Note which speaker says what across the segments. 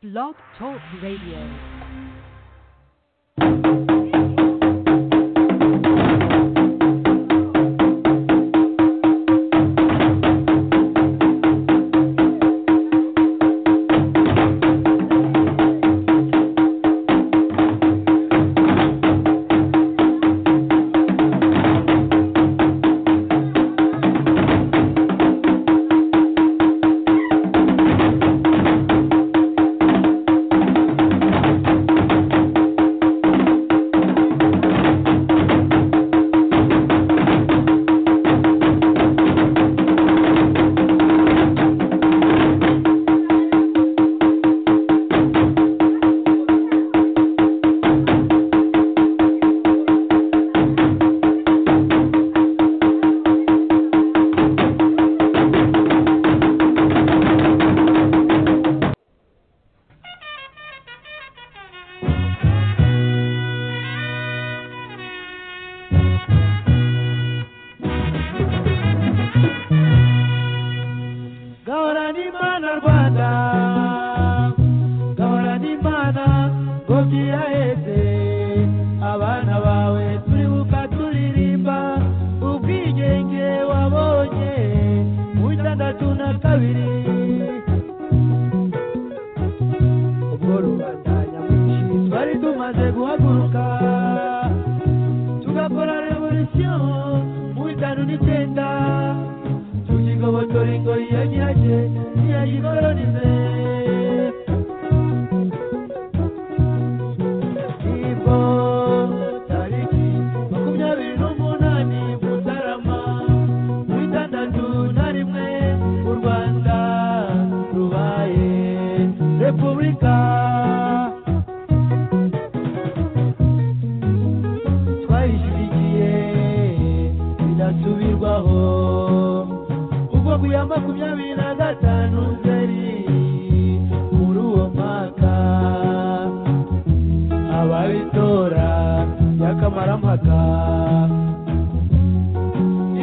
Speaker 1: Blog Talk Radio.
Speaker 2: Gaurani mana Rwanda Gaurani mana Gokia ese Abana bawe turibuka turirimba Ubwigenge wabonye Mu itandatu na kabiri Ubwo rubanda nyamwinshi twari tumaze guhaguruka Tugakora revolution Mu itanu n'icyenda tukigobotora ingoyi ya nyirake ntiyayikoronize ibo tariki makumyabiri n'umunani mutarama mu itandatu na rimwe u rwanda rubaye repubulika twayishyigikiye bidasubirwaho ubwo ku ya makumyabiri na gatanu nzeri muri uwo mwaka ababitora by'akamaramaka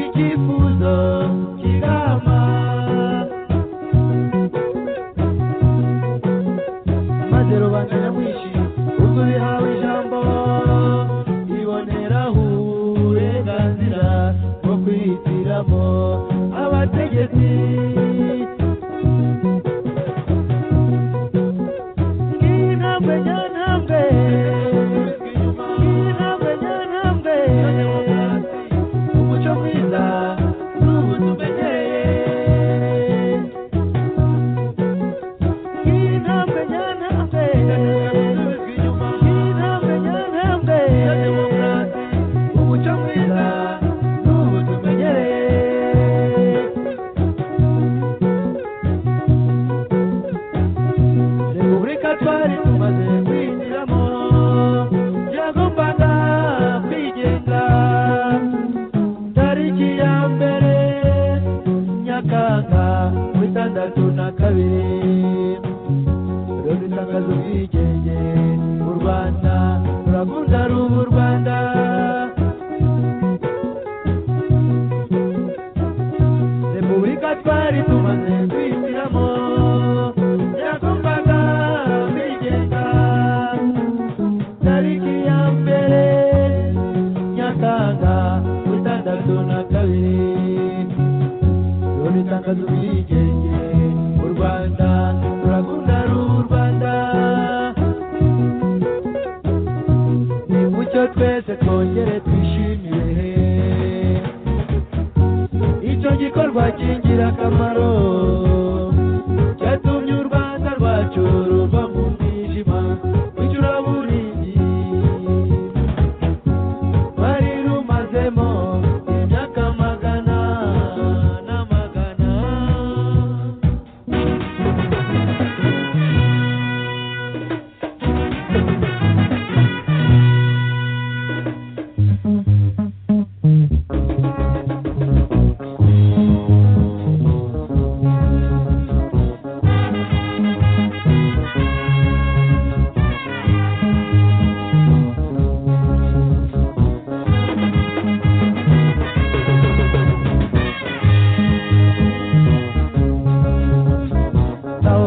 Speaker 2: icyifuzo cy'inama maze rubanda nyamwinshi ubwo bihawe ijambo iboneraho uburenganzira bwo kwihitiramo abategetsi nk'intambwe nyantambwe nk'intambwe nyantambwe umuco mwiza n'ubu tumenyereye Intambwe nyantambwe, intambwe nyantambwe ya demokarasi, umuco mwiza n'ubu tumenyereye. Repubulika twari tumaze kwinjiramo, byagombaga kwigenga. Tariki ya mbere Nyakanga ku itandatu na kabiri rero itangaza ubwigenge mu rwanda rurakunda ruba u rwanda repubulika twari tumaze kwihitiramo yagombaga kwigenga tariki ya mbere nyakanga ku itandatu na kabiri rero itangaza ubwigenge u rwanda rurakunda ruba u rwanda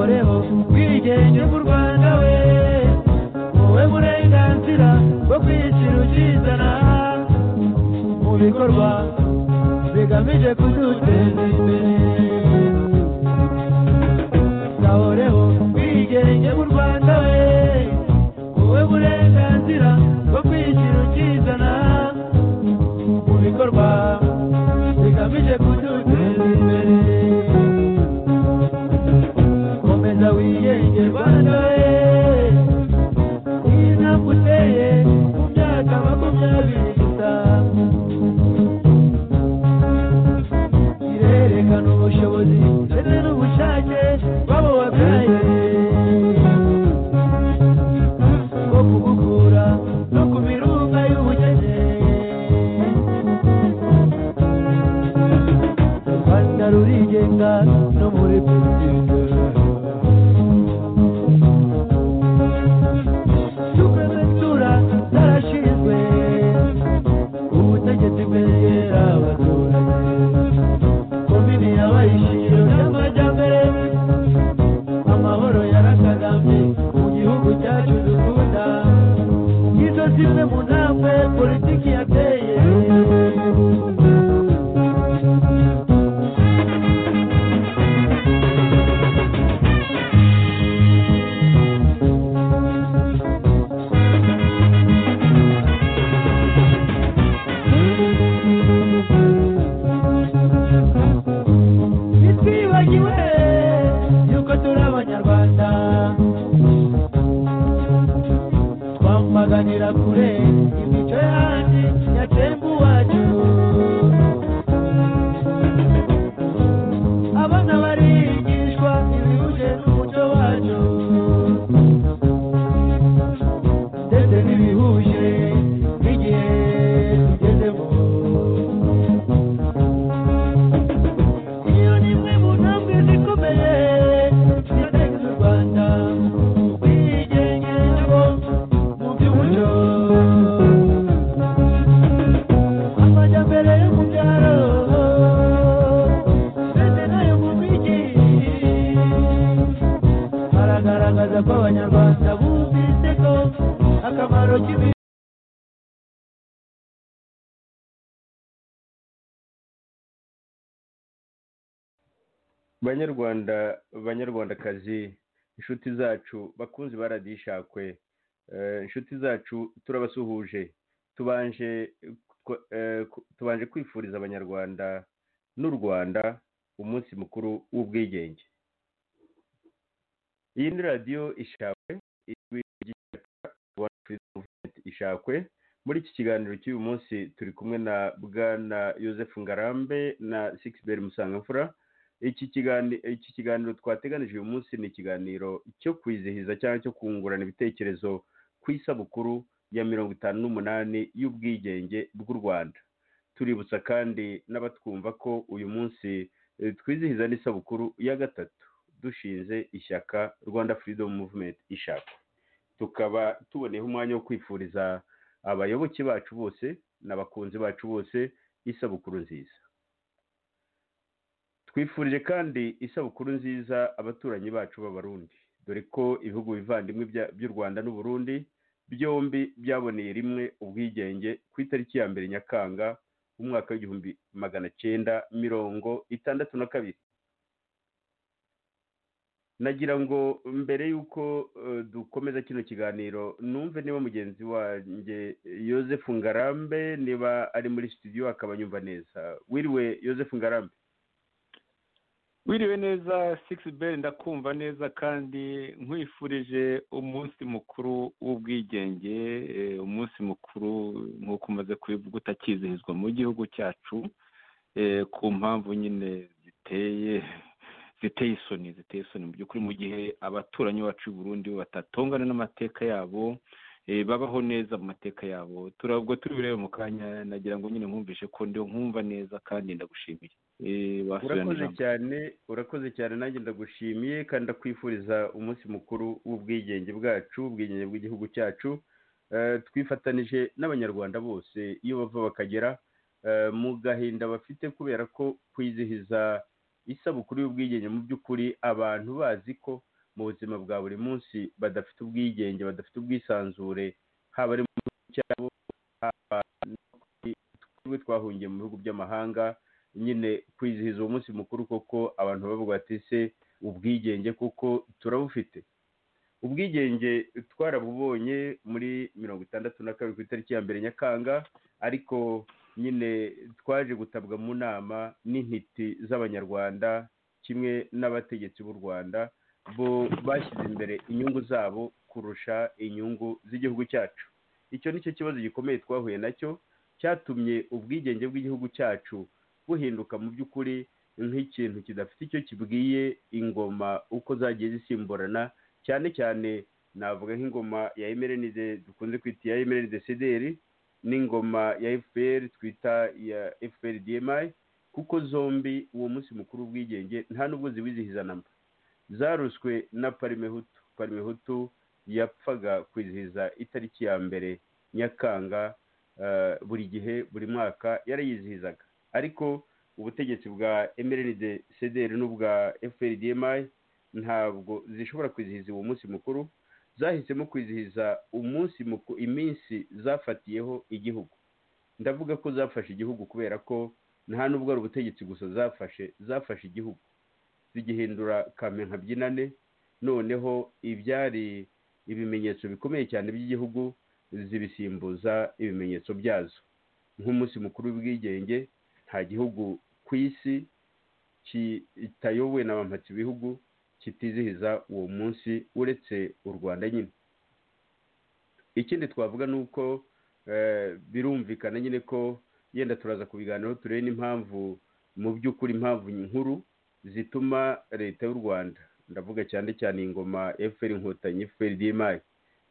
Speaker 2: ubwigenge bw'u rwanda we wowe burenganzira bwo kwishyira ukizana mu bikorwa bigamije kuduteza imbere gahoreho ubwigenge mu rwanda we wowe burenganzira bwo kwishyira ukizana mu bikorwa bigamije kuduteza imbere komeza wiyenge rwanda we iyi ntambwe uteye mu myaka makumyabiri gusa irerekana ubushobozi ndetse n'ubushake bw'abo babyaye bwo kubukura no ku mirunga y'ubukene u rwanda rurigenga no muri politike suprematura zarashinzwe ubutegetsi bwegera abaturage komini yabayishije y'amajyambere amahoro yarakagambye mu gihugu cyacu dukunda izo zimwe mu ntambwe politiki yateye ntitwibagiwe yuko turi abanyarwanda twamaganira kure imico yanyu nyatembu wacu abana barigishwa ibihuje n'umuco wacu ndetse n'ibihuje n'igihe tugezemo iyo ni imwe mu ntambwe zikomeye ziteza u rwanda ubwigenge nabo mu by'umuco amajyambere yo mu byaro ndetse n'ayo mu mijyi aragaragaza ko abanyarwanda bumvise ko akamaro k'ibi
Speaker 3: banyarwanda banyarwandakazi inshuti zacu bakunzi ba radiyo ishakwe eh, inshuti zacu turabasuhuje tubanje ku- eh, ku- tubanje kwifuriza abanyarwanda n'u rwanda umunsi mukuru w'ubwigenge iyi ni radiyo ishakwe ijwi ry'ishyaka Rwanda Freedom Movement ishakwe muri iki kiganiro cy'uyu munsi turi kumwe na bwana Joseph Ngarambe na Sixbert Musangamfura iki kiganiro iki kiganiro twateganije uyu munsi ni ikiganiro cyo kwizihiza cyangwa cyo kungurana ibitekerezo ku isabukuru ya mirongo itanu n'umunani y'ubwigenge bw'u rwanda tuributsa kandi n'abatwumva ko uyu munsi eh, twizihiza n'isabukuru ya gatatu dushinze ishyaka rwanda freedom movement ishaka tukaba tuboneyeho umwanya wo kwifuriza abayoboke bacu bose n'abakunzi bacu bose isabukuru nziza twifurije kandi isabukuru nziza abaturanyi bacu b'abarundi dore ko ibihugu bivandimwe bya- by'u rwanda n'uburundi byombi byaboneye rimwe ubwigenge ku itariki ya mbere nyakanga umwaka w'igihumbi magana cyenda mirongo itandatu na kabiri nagira ngo mbere y'uko eh, dukomeza kino kiganiro numve niba mugenzi wanjye Yozefu ngarambe niba ari muri studio akaba anyumva neza wiriwe Yozefu ngarambe
Speaker 4: wiriwe neza sikisi beri ndakumva neza kandi nkwifurije umunsi mukuru w'ubwigenge eh, umunsi mukuru nk'uko umaze kubivuga utakizihizwa mu gihugu cyacu eh, ku mpamvu nyine ziteye ziteye isoni ziteye isoni mu by'ukuri mu gihe abaturanyi bacu i Burundi batatongana n'amateka yabo eh, babaho neza mu mateka yabo turabwo tubirebe mu kanya nagira ngo nyine nkumvishe ko ndiho nkumva neza kandi ndagushimiye Eh, wasubirana
Speaker 3: urakoze
Speaker 4: ijambo.
Speaker 3: cyane urakoze cyane nanjye ndagushimiye kandi ndakwifuriza umunsi mukuru w'ubwigenge bwacu ubwigenge bw'igihugu cyacu Eh, twifatanije n'abanyarwanda bose iyo bava bakagera eh, mu gahinda bafite kubera ko kwizihiza isabukuru y'ubwigenge mu by'ukuri abantu bazi ko mu buzima bwa buri munsi badafite ubwigenge badafite ubwisanzure haba ari mu gihugu cyabo haba twebwe twahungiye mu bihugu by'amahanga nyine kwizihiza uwo munsi mukuru koko abantu bavuga bati se ubwigenge kuko turabufite ubwigenge twarabubonye muri mirongo itandatu na kabiri ku itariki ya mbere nyakanga ariko nyine twaje gutabwa mu nama n'intiti z'abanyarwanda kimwe n'abategetsi b'u rwanda bo bashyize imbere inyungu zabo kurusha inyungu z'igihugu cyacu icyo ni cyo kibazo gikomeye twahuye nacyo cyatumye ubwigenge bw'igihugu cyacu buhinduka mu by'ukuri nk'ikintu kidafite icyo kibwiye ingoma uko zagiye zisimburana cyane cyane navuga nk'ingoma ya emerenize dukunze kwita iya emerenize sederi n'ingoma ya efuperi twita iya efuperi diyemayi kuko zombi uwo munsi mukuru w'ubwigenge nta n'ubwo ziwizihiza namba zaruswe na parimehutu parimehutu yapfaga kwizihiza itariki ya mbere nyakanga buri gihe buri mwaka yarayizihizaga ariko ubutegetsi bwa emeride sederi n'ubwa efuperi diyemayi ntabwo zishobora kwizihiza uwo munsi mukuru zahisemo kwizihiza umunsi iminsi zafatiyeho igihugu ndavuga ko zafashe igihugu kubera ko nta nubwo ari ubutegetsi gusa zafashe zafashe igihugu zigihindura kamyo nkabyinane noneho ibyari ibimenyetso bikomeye cyane by'igihugu zibisimbuza ibimenyetso byazo nk'umunsi mukuru w'ubwigenge nta gihugu ku isi kitayobowe n'abampatsi bihugu kitizihiza uwo munsi uretse u rwanda nyine ikindi twavuga ni uko birumvikana nyine ko yenda turaza kubiganiraho turebe n'impamvu mu by'ukuri impamvu nkuru zituma leta y'u rwanda ndavuga cyane cyane ingoma efuperi inkotanyi efuperi diyemari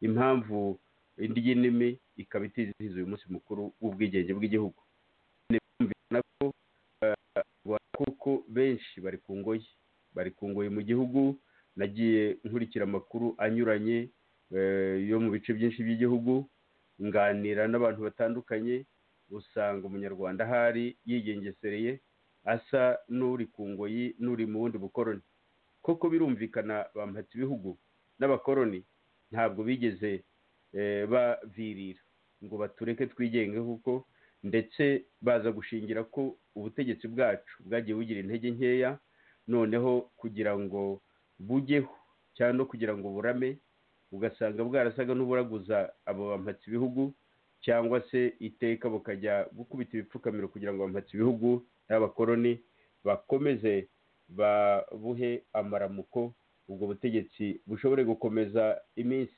Speaker 3: impamvu indi y'inimi ikaba itizihiza uyu munsi mukuru w'ubwigenge bw'igihugu birumvikana ko kuko benshi bari ku ngoyi bari ku ngoyi mu gihugu nagiye nkurikira amakuru anyuranye yo mu bice byinshi by'igihugu nganira n'abantu batandukanye usanga umunyarwanda ahari yigengesereye asa n'uri ku ngoyi n'uri mu bundi bukoroni koko birumvikana bamuhatse ibihugu n'abakoroni ntabwo bigeze bavirira ngo batureke twigenge kuko ndetse baza gushingira ko ubutegetsi bwacu bwagiye bugira intege nkeya noneho kugira ngo bujyeho cyangwa kugira ngo burame ugasanga bwarasaga n'uburaguza abo bampatse ibihugu cyangwa se iteka bukajya gukubita ibipfukamiro kugira ngo bampatse ibihugu n'abakoroni bakomeze babuhe amaramuko ubwo butegetsi bushobore gukomeza iminsi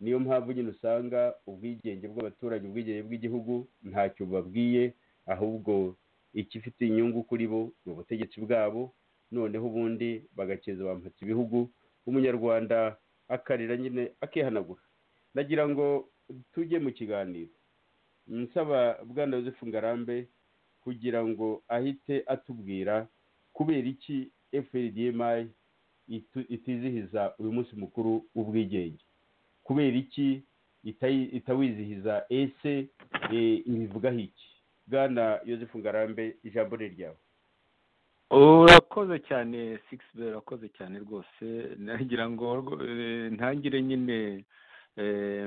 Speaker 3: niyo mpamvu nyine usanga ubwigenge bw'abaturage ubwigenge bw'igihugu ntacyo babwiye ahubwo ikifite inyungu kuri bo ni ubutegetsi bwabo noneho ubundi bagakeza bampatse ibihugu umunyarwanda akarira nyine akihanagura ndagira ngo tujye mu kiganiro nsaba bwana Joseph ngarambe kugira ngo ahite atubwira kubera iki FDMI itizihiza uyu munsi mukuru w'ubwigenge kubera iki itawizihiza ese ibivugaho iki bwana Joseph ngarambe ijambo ni ryawe
Speaker 4: urakoze cyane sikisi be urakoze cyane rwose nagira ngo ntangire nyine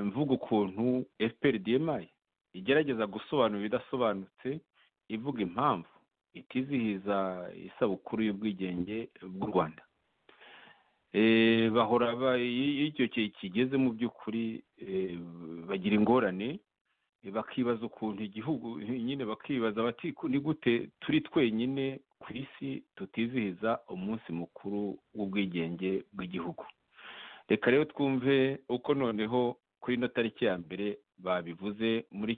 Speaker 4: mvuga ukuntu efuperi diyemayi igerageza gusobanura ibidasobanutse ivuga impamvu itizihiza isabukuru y'ubwigenge bw'u rwanda bahora iyo icyo gihe kigeze mu by'ukuri bagira ingorane bakibaza ukuntu igihugu nyine bakibaza bati ni gute turi twenyine ku isi tutizihiza umunsi mukuru w'ubwigenge bw'igihugu reka rero twumve uko noneho kuri ino tariki ya mbere babivuze muri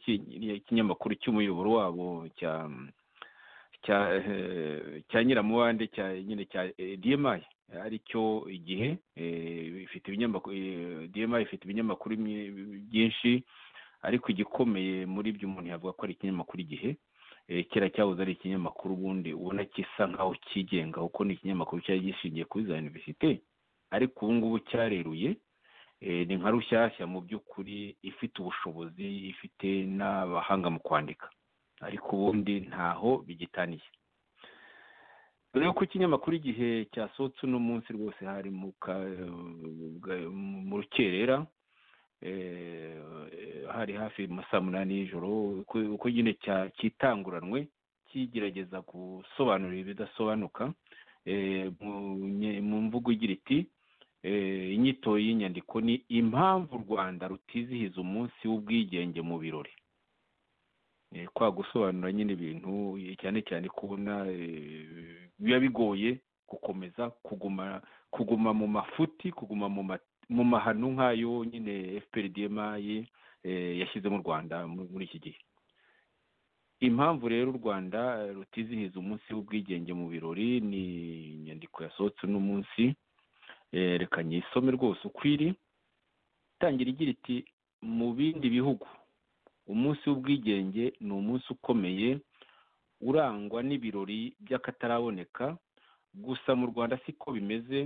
Speaker 4: ikinyamakuru cy'umuyoboro wabo cya cya nyiramubande cya nyine cya diyemayi aricyo igihe ifite ibinyamakuru diyemayi ifite ibinyamakuru byinshi ariko igikomeye muri byo umuntu yavuga ko ari ikinyamakuru igihe kera cyahoze ari ikinyamakuru ubundi ubona gisa nkaho cyigenga kuko ni ikinyamakuru cyari gishingiye kuri za univerisite ariko ubu ngubu cyareruye ni nka rushyashya mu by'ukuri ifite ubushobozi ifite n'abahanga mu kwandika ariko ubundi ntaho bigitaniye dore ko ikinyamakuru igihe cyasohotse uno munsi rwose hari mu ka- mu rukerera eh, hari hafi mu saa munani y'ijoro uko- uko nyine cya- cyitanguranwe kigerageza gusobanurira ibidasobanuka eh, mu nye- mu mvugo igira iti eh, inyito y'inyandiko ni impamvu u rwanda rutizihiza umunsi w'ubwigenge mu birori Eh, kwa gusobanura nyine ibintu eh, cyane cyane kubona eh, biba bigoye gukomeza kuguma kuguma mu mafuti kuguma mu ma- mu mahano nk'ayo nyine fprdmi eh, yashyize mu rwanda mu- muri iki gihe impamvu rero u rwanda rutizihiza umunsi w'ubwigenge mu birori ni inyandiko yasohotse uno munsi Eh, reka nyisome rwose uko iri itangira igira iti mu bindi bihugu umunsi w'ubwigenge ni umunsi ukomeye urangwa n'ibirori by'akataraboneka gusa mu rwanda siko bimeze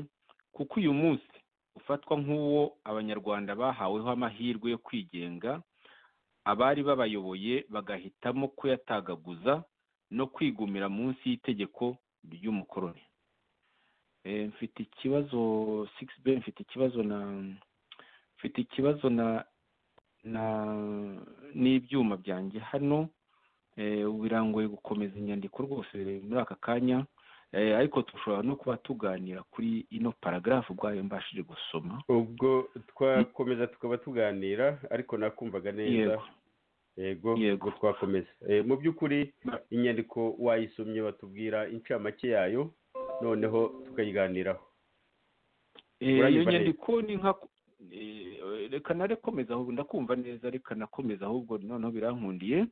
Speaker 4: kuko uyu munsi ufatwa nk'uwo abanyarwanda bahaweho amahirwe yo kwigenga abari babayoboye bagahitamo kuyatagaguza no kwigumira munsi y'itegeko ry'umukoroni Eh, mfite ikibazo 6b mfite ikibazo na mfite ikibazo na na n'ibyuma byanjye hano eh, ubu birangoye gukomeza inyandiko rwose muri aka kanya eh, ariko dushobora no kuba tuganira kuri ino paragarafu ubwayo mbashije gusoma
Speaker 3: ubwo twakomeza tukaba tuganira ariko nakumvaga neza
Speaker 4: Yego.
Speaker 3: yego
Speaker 4: Yego.
Speaker 3: ubwo twakomeza Eh, mu by'ukuri
Speaker 4: Ba-
Speaker 3: inyandiko wayisomye batubwira incamake yayo noneho tukayiganiraho
Speaker 4: Eh,
Speaker 3: Uranyumva
Speaker 4: iyo
Speaker 3: neza?
Speaker 4: nyandiko ni nka eh, reka narekomeza ahubwo ndakumva neza reka nakomeza ahubwo noneho birankundiye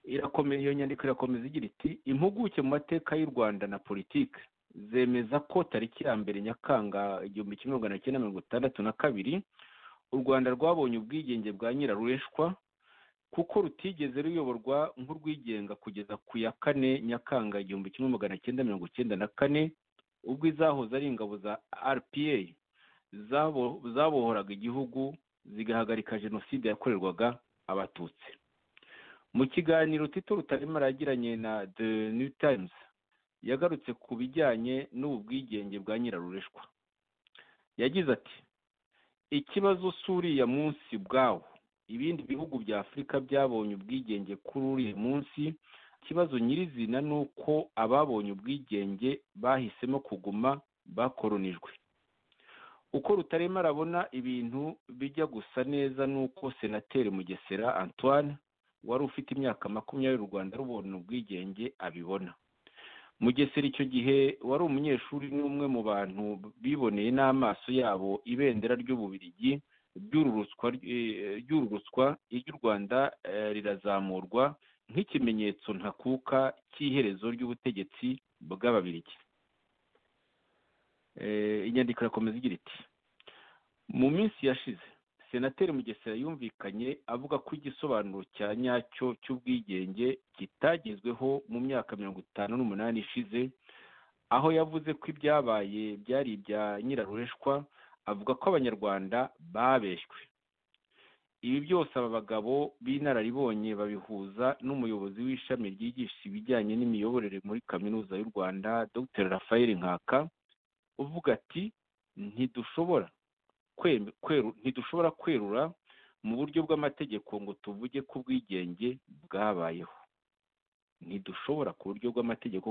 Speaker 4: irakomeza iyo nyandiko irakomeza igira iti impuguke mu mateka y'u rwanda na politiki zemeza ko tariki ya mbere nyakanga igihumbi kimwe magana cyenda mirongo itandatu na kabiri u rwanda rwabonye ubwigenge bwa nyirarureshwa kuko rutigeze ruyoborwa nk'urwigenga kugeza ku ya kane nyakanga igihumbi kimwe magana cyenda mirongo cyenda na kane ubwo izahoze ari ingabo za rpa zabo- zabohoraga igihugu zigahagarika jenoside yakorerwaga abatutsi mu kiganiro tito rutarema yagiranye na the new times yagarutse ku bijyanye n'ubu bwigenge bwa nyirarureshwa yagize ati ikibazo si uriya munsi ubwawo ibindi bihugu bya afurika byabonye ubwigenge kuri uriya munsi ikibazo nyirizina ni uko ababonye ubwigenge bahisemo kuguma bakoronijwe uko rutarema arabona ibintu bijya gusa neza ni uko senateri mugesera antoine wari ufite imyaka makumyabiri u rwanda rubona ubwigenge abibona mugesera icyo gihe wari umunyeshuri n'umwe mu bantu biboneye n'amaso yabo ibendera ry'ububirigi ryururutswa eh, ryururutswa iry'u rwanda eh, rirazamurwa nk'ikimenyetso ntakuka cy'iherezo ry'ubutegetsi bw'ababirigi Eh, inyandiko irakomeza igira iti mu minsi yashize senateri mugesera yumvikanye avuga ko igisobanuro cya nyacyo cy'ubwigenge kitagezweho mu myaka mirongo itanu n'umunani ishize aho yavuze ko ibyabaye byari ibya nyirarureshwa avuga ko abanyarwanda babeshywe ibi byose aba bagabo b'inararibonye babihuza n'umuyobozi w'ishami ryigisha ibijyanye n'imiyoborere muri kaminuza y'u rwanda dr rafael nkaka uvuga ati ntidushobora kwem- kweru- ntidushobora kwerura mu buryo bw'amategeko ngo tuvuge ko ubwigenge bwabayeho ntidushobora ku buryo bw'amategeko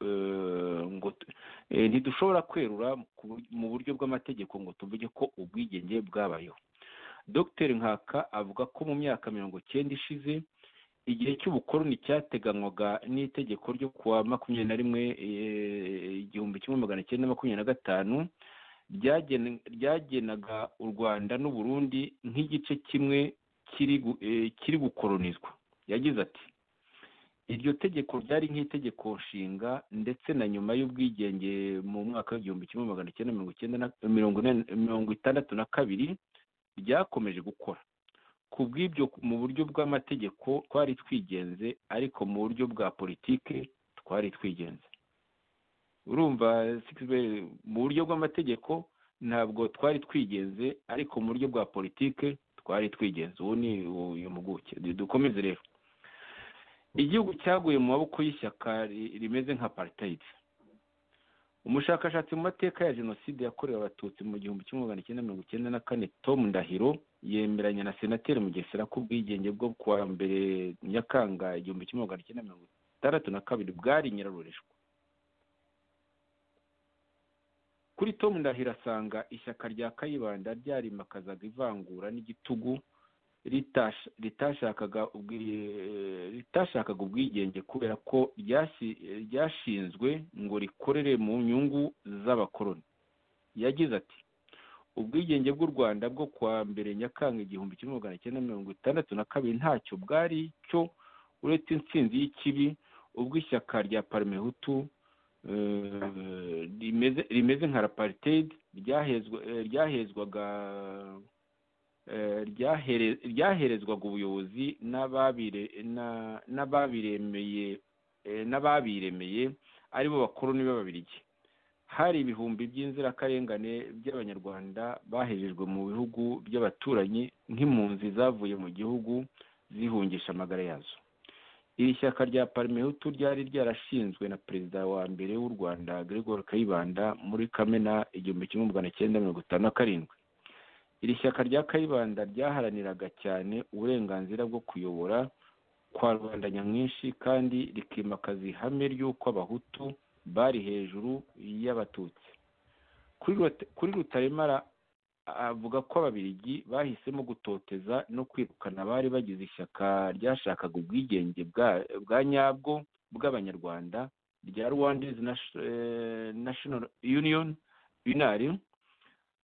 Speaker 4: eh, ngo tu- eh, ntidushobora kwerura ku bur- mu buryo bw'amategeko ngo tuvuge ko ubwigenge bwabayeho dr nkaka avuga ko mu myaka mirongo cyenda ishize igihe cy'ubukoroni cyateganywaga n'itegeko ryo kuwa makumyabiri na rimwe eh, igihumbi kimwe magana cyenda makumyabiri na gatanu ryagene- ryagenaga u rwanda n'u burundi nk'igice kimwe kiri gu- eh, kiri gukoronizwa yagize ati iryo tegeko ryari nk'itegeko nshinga ndetse na nyuma y'ubwigenge mu mwaka w'igihumbi kimwe magana cyenda mirongo icyenda na- mirongo inani- mirongo itandatu na kabiri ryakomeje gukora ku bw'ibyo mu buryo bw'amategeko twari twigenze ariko mu buryo bwa politike twari twigenze urumva Sixbert, mu buryo bw'amategeko ntabwo twari twigenze ariko mu buryo bwa politike twari twigenze uwo ni uyu mpuguke dukomeze rero igihugu cyaguye mu maboko y'ishyaka ri- rimeze nka apartheid umushakashatsi mu mateka ya jenoside yakorewe abatutsi mu gihumbi kimwe magana cyenda mirongo icyenda na kane tom ndahiro yemeranya na senateri mugesera ko ubwigenge bwo kuwa mbere nyakanga igihumbi kimwe magana cyenda mirongo itandatu na kabiri bwari nyirarureshwa kuri tom ndahiro asanga ishyaka rya kayibanda ryarimakazaga ivangura n'igitugu ritasha- ritashakaga ubwi- ritashakaga ubwigenge kubera ko ryasi- ryashinzwe ngo rikorere mu nyungu z'abakoloni yagize ati ubwigenge bw'u rwanda bwo kuwa mbere nyakanga igihumbi kimwe magana cyenda mirongo itandatu na kabiri ntacyo bwari cyo uretse intsinzi y'ikibi ubwo ishyaka rya parimehutu eh, rimeze rimeze nka raparitedi ryahezwa- eh, ryahezwaga eh, ryahere- ryaherezwaga ubuyobozi n'ababire- na- n'ababiremeye eh, n'ababiremeye ari bo bakoroni b'ababirigi hari ibihumbi by'inzirakarengane by'abanyarwanda bahejejwe mu bihugu by'abaturanyi nk'impunzi zavuye mu gihugu zihungisha amagara yazo iri shyaka rya parimehutu ryari ryarashinzwe na perezida wa mbere w'u rwanda gregoire kayibanda muri kamena igihumbi kimwe magana cyenda mirongo itanu na karindwi iri shyaka rya kayibanda ryaharaniraga cyane uburenganzira bwo kuyobora kwa rubanda nyamwinshi kandi rikimakaza ihame ry'uko abahutu bari hejuru y'abatutsi kuri Rut- kuri rutaremara avuga ko ababiligi bahisemo gutoteza no kwirukana abari bagize ishyaka ryashakaga ubwigenge bwa- bwa nyabwo bw'abanyarwanda rya rwandese national union unari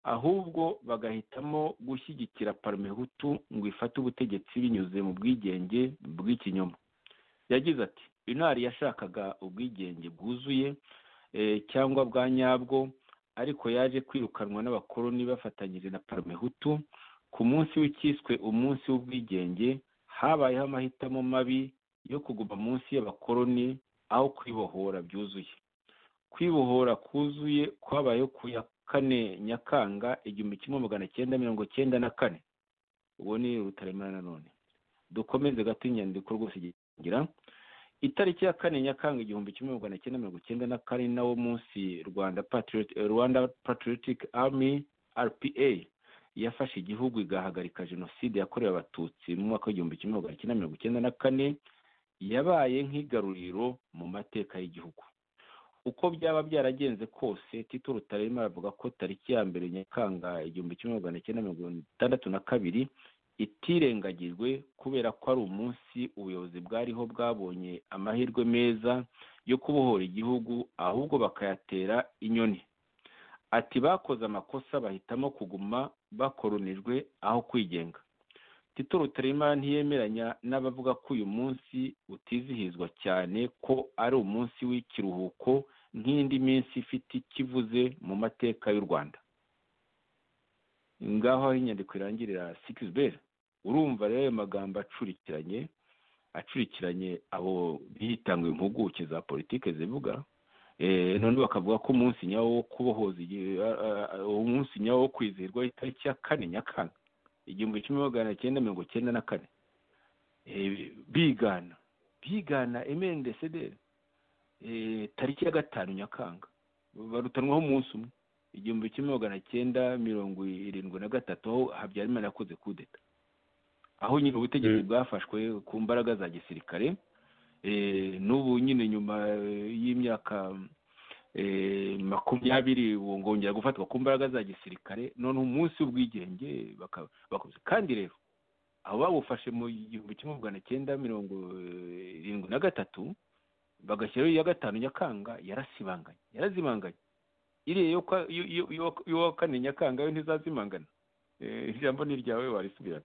Speaker 4: ahubwo bagahitamo gushyigikira parmehutu ngo ifate ubutegetsi binyuze mu bwigenge bw'ikinyoma yagize ati unari yashakaga ubwigenge bwuzuye eh, cyangwa bwa nyabwo ariko yaje kwirukanwa n'abakoloni bafatanyije na parmehutu ku munsi w'icyiswe umunsi w'ubwigenge habayeho amahitamo mabi yo kuguma munsi y'abakoloni aho kwibohora byuzuye kwibohora kuzuye kwabayeho ku ya kane nyakanga igihumbi kimwe magana cyenda mirongo cyenda na kane uwo ni rutaremara nanone dukomeze gato inyandiko rwose igira itariki ya kane nyakanga igihumbi kimwe magana cyenda mirongo cyenda na kane ni nawo munsi rwanda Patriot- eh, rwanda patriotic army rpa yafashe igihugu igahagarika jenoside yakorewe abatutsi mu mwaka w'igihumbi kimwe magana cyenda mirongo cyenda na kane yabaye nk'igaruriro mu mateka y'igihugu uko byaba byaragenze kose tito rutarema aravuga ko tariki ya mbere nyakanga igihumbi kimwe magana cyenda mirongo itandatu na kabiri itirengagijwe kubera ko ari umunsi ubuyobozi bwariho bwabonye amahirwe meza yo kubohora igihugu ahubwo bakayatera inyoni ati bakoze amakosa bahitamo kuguma bakoronijwe aho kwigenga tito rutarema ntiyemeranya n'abavuga ko uyu munsi utizihizwa cyane ko ari umunsi w'ikiruhuko nk'indi minsi ifite ikivuze mu mateka y'u rwanda ngaho aho inyandiko irangirira sikisiberi urumva rero ayo magambo acurikiranye acurikiranye abo bitanguye impuguke za politiki zivuga Eh, none bakavuga ko umunsi nyawo wo kubohoza igi- a- a- a- umunsi nyawo wo kwizihirwa itariki ya kane nyakanga igihumbi kimwe magana cyenda mirongo cyenda na kane Eh, bigana bigana emendesederi tariki ya gatanu nyakanga barutanwaho umunsi umwe igihumbi kimwe magana cyenda mirongo irindwi na gatatu aho habyarimana yakoze kudeta aho nyine ubutegetsi
Speaker 3: Mm.
Speaker 4: bwafashwe ku mbaraga za gisirikare Eh, n'ubu nyine nyuma eh, y'imyaka eh, makumyabiri ubu ngongera gufatwa ku mbaraga za gisirikare none umunsi w'ubwigenge baka- bakoze kandi rero abo bawufashe mu gihumbi kimwe magana cyenda mirongo eh, irindwi na gatatu bagashyiraho iya gatanu nyakanga yarasibanganye yarazibanganye iriya yo kwa- yo- yo- yo- y'uwa kane nyakanga yo ntizazimangana Eh, ijambo ni iryawe warisubirana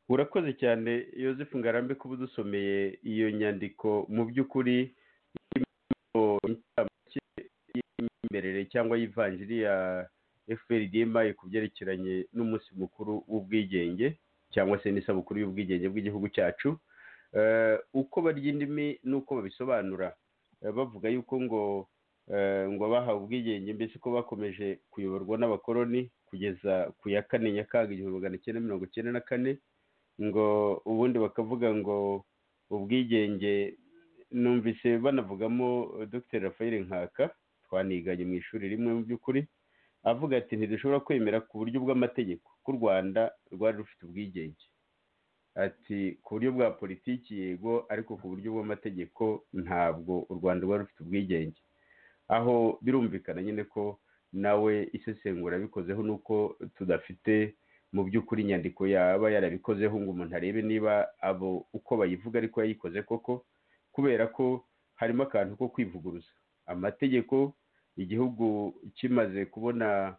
Speaker 3: urakoze cyane yosefu ngarambe kuba udusomeye iyo nyandiko mu by'ukuri irimo inshamake y'imyemerere cyangwa y'ivanjiri ya fprdma ku byerekeranye n'umunsi mukuru w'ubwigenge cyangwa se n'isabukuru y'ubwigenge bw'igihugu cyacu Eh, uko barya indimi n'uko babisobanura Eh, bavuga yuko ngo eh, ngo bahawe ubwigenge mbese ko bakomeje kuyoborwa n'abakoloni kugeza ku ya kane nyakanga igihumbi magana cyenda mirongo cyenda na kane ngo ubundi bakavuga ngo ubwigenge numvise banavugamo eh, dr rafael nkaka twaniganye mu ishuri rimwe mu by'ukuri avuga ati ntidushobora kwemera ku buryo bw'amategeko ko u rwanda rwari rufite ubwigenge ati ku buryo bwa politiki yego ariko ku buryo bw'amategeko ntabwo u rwanda rwari rufite ubwigenge aho birumvikana nyine ko nawe isesengura abikozeho ni uko tudafite mu by'ukuri inyandiko yaba yarabikozeho ngo umuntu arebe niba abo uko bayivuga ariko yayikoze koko kubera ko harimo akantu ko kwivuguruza amategeko igihugu kimaze kubona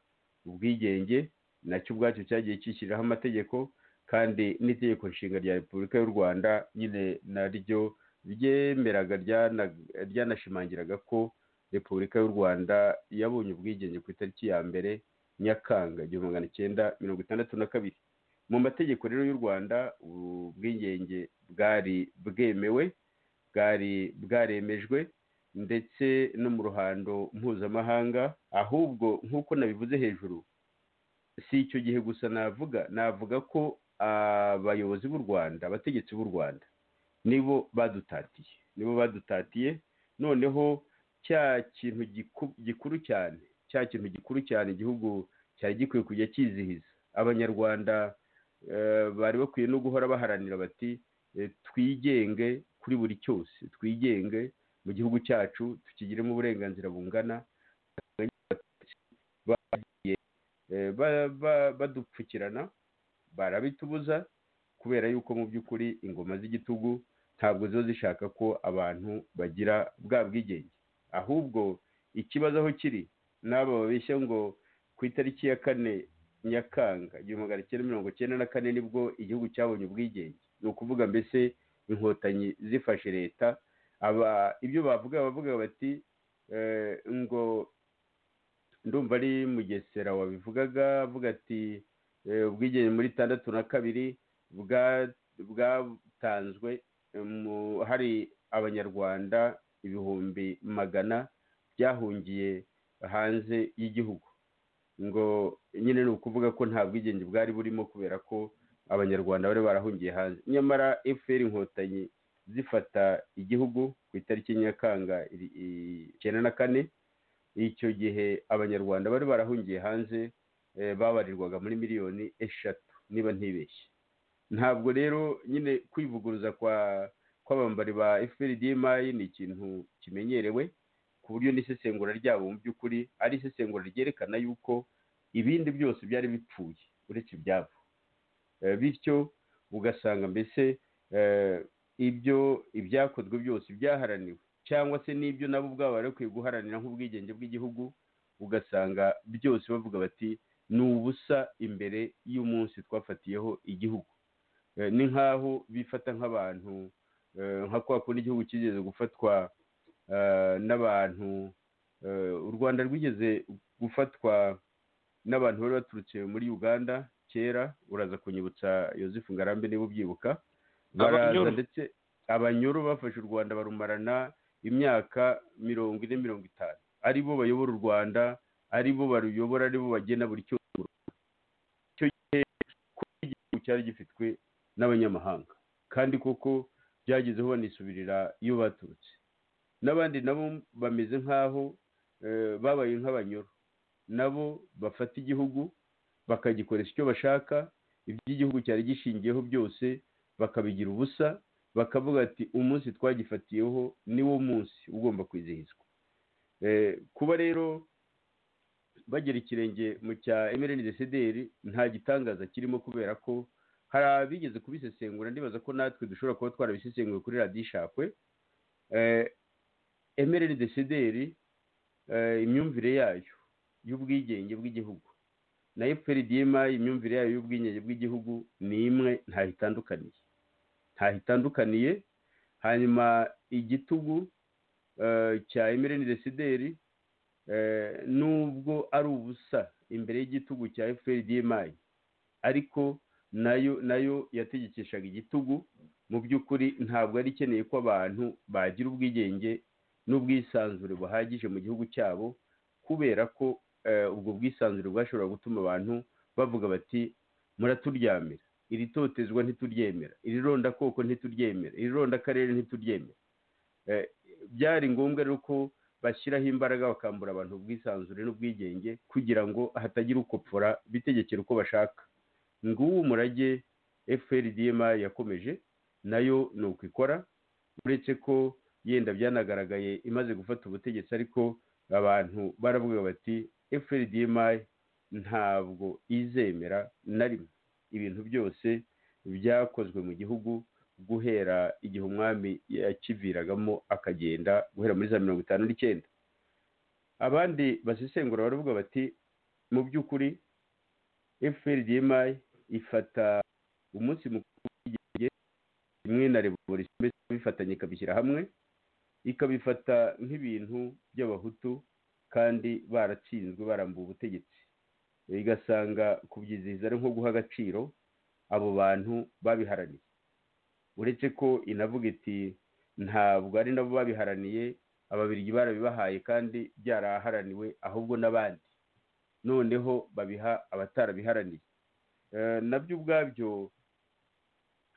Speaker 3: ubwigenge nacyo ubwacyo cyagiye cyishyiriraho amategeko kandi n'itegeko nshinga rya repubulika y'u rwanda nyine naryo ryemeraga ryanashimangiraga ko repubulika y'u rwanda yabonye ubwigenge ku itariki ya mbere nyakanga igihumbi magana cyenda mirongo itandatu na kabiri mu mategeko rero y'u rwanda ubwigenge bwari bwemewe bwari bwaremejwe ndetse no mu ruhando mpuzamahanga ahubwo nk'uko nabivuze hejuru si icyo gihe gusa navuga navuga ko abayobozi b'u rwanda abategetsi b'u rwanda nibo badutatiye nibo badutatiye noneho cya kintu gikuru cyane cya kintu gikuru cyane igihugu cyari gikwiye kujya cyizihiza abanyarwanda bari bakwiye no guhora baharanira bati twigenge kuri buri cyose twigenge mu gihugu cyacu tukigiremo uburenganzira bungana bagiye badupfukirana barabitubuza kubera yuko mu by'ukuri ingoma z'igitugu ntabwo ziba zishaka ko abantu bagira bwa bwigenge ahubwo ikibazo aho kiri n'abo babeshya ngo ku itariki ya kane nyakanga igihumbi magana cyenda mirongo cyenda na kane nibwo igihugu cyabonye ubwigenge ni ukuvuga mbese inkotanyi zifashe leta aba ibyo bavuga bavuga bati ngo ndumva ari mugesera wabivugaga avuga ati ubwigenge muri tandatu na kabiri bwatanzwe hari abanyarwanda ibihumbi magana byahungiye hanze y'igihugu ngo nyine ni ukuvuga ko nta bwigenge bwari burimo kubera ko abanyarwanda bari barahungiye hanze nyamara efuperi inkotanyi zifata igihugu ku itariki nyakanga icyenda na kane icyo gihe abanyarwanda bari barahungiye hanze babarirwaga muri miliyoni eshatu niba ntibeshye ntabwo rero nyine kwivuguruza kwa kw'abambari ba efuperi dimayi ni ikintu kimenyerewe ku buryo n'isesengura ryabo mu by'ukuri ari isesengura ryerekana yuko ibindi byose byari bipfuye uretse ibyabo bityo ugasanga mbese ibyo ibyakozwe byose byaharaniwe cyangwa se n'ibyo nabo ubwabo bari bakwiye guharanira nk'ubwigenge bw'igihugu ugasanga byose bavuga bati ni ubusa imbere y'umunsi twafatiyeho igihugu ni nk'aho bifata nk'abantu nka kwa kundi igihugu kigeze gufatwa n'abantu u rwanda rwigeze gufatwa n'abantu bari baturutse muri uganda kera uraza kunyibutsa yosefu ngarambe niba ubyibuka baraza ndetse abanyuru bafashe u rwanda barumarana imyaka mirongo ine mirongo itanu ari bo bayobora u rwanda ari bo baruyobora ari bo bagena buri cyose icyo gihe igihugu cyari gifitwe n'abanyamahanga kandi koko byagezeho banisubirira iyo baturutse n'abandi nabo bameze nk'aho babaye nk'abanyuru nabo bafata igihugu bakagikoresha icyo bashaka iby'igihugu cyari gishingiyeho byose bakabigira ubusa bakavuga ati umunsi twagifatiyeho ni wo munsi ugomba kwizihizwa kuba rero bagera ikirenge mu cya emereni desederi nta gitangaza kirimo kubera ko hari abigeze kubisesengura ndibaza ko natwe dushobora kuba twarabisesenguye kuri radiyo ishakwe emereni desederi imyumvire yayo y'ubwigenge bw'igihugu na eferidiyema imyumvire yayo y'ubwigenge bw'igihugu ni imwe ntaho itandukaniye ntaho itandukaniye hanyuma igitugu cya emereni desideri nubwo ari ubusa imbere y'igitugu cya eferidiyema ariko nayo nayo yategekeshaga igitugu mu by'ukuri ntabwo yari ikeneye ko abantu bagira ubwigenge n'ubwisanzure buhagije mu gihugu cyabo kubera ko ubwo bwisanzure bwashobora gutuma abantu bavuga bati muraturyamira iri totezwa ntituryemera iri rondakoko ntituryemera iri rondakarere ntituryemera byari ngombwa rero ko bashyiraho imbaraga bakambura abantu ubwisanzure n'ubwigenge kugira ngo hatagira ukopfora bitegekera uko bashaka nguwo umurage fprdma yakomeje nayo ni uko ikora uretse ko yenda byanagaragaye imaze gufata ubutegetsi ariko abantu baravuga bati fprdma ntabwo izemera na rimwe ibintu byose byakozwe mu gihugu guhera igihe umwami yakiviragamo akagenda guhera muri za mirongo itanu n'icyenda abandi basesengura baravuga bati mu by'ukuri fprdma ifata umunsi mukuru w'igihe rimwe na revolisiyo mbese bifatanye ikabishyira hamwe ikabifata nk'ibintu by'abahutu kandi baratsinzwe barambuye ubutegetsi igasanga kubyizihiza ari nko guha agaciro abo bantu babiharaniye uretse ko inavuga iti ntabwo ari nabo babiharaniye ababirigi barabibahaye kandi byaraharaniwe ahubwo n'abandi noneho babiha abatarabiharaniye nabyo ubwabyo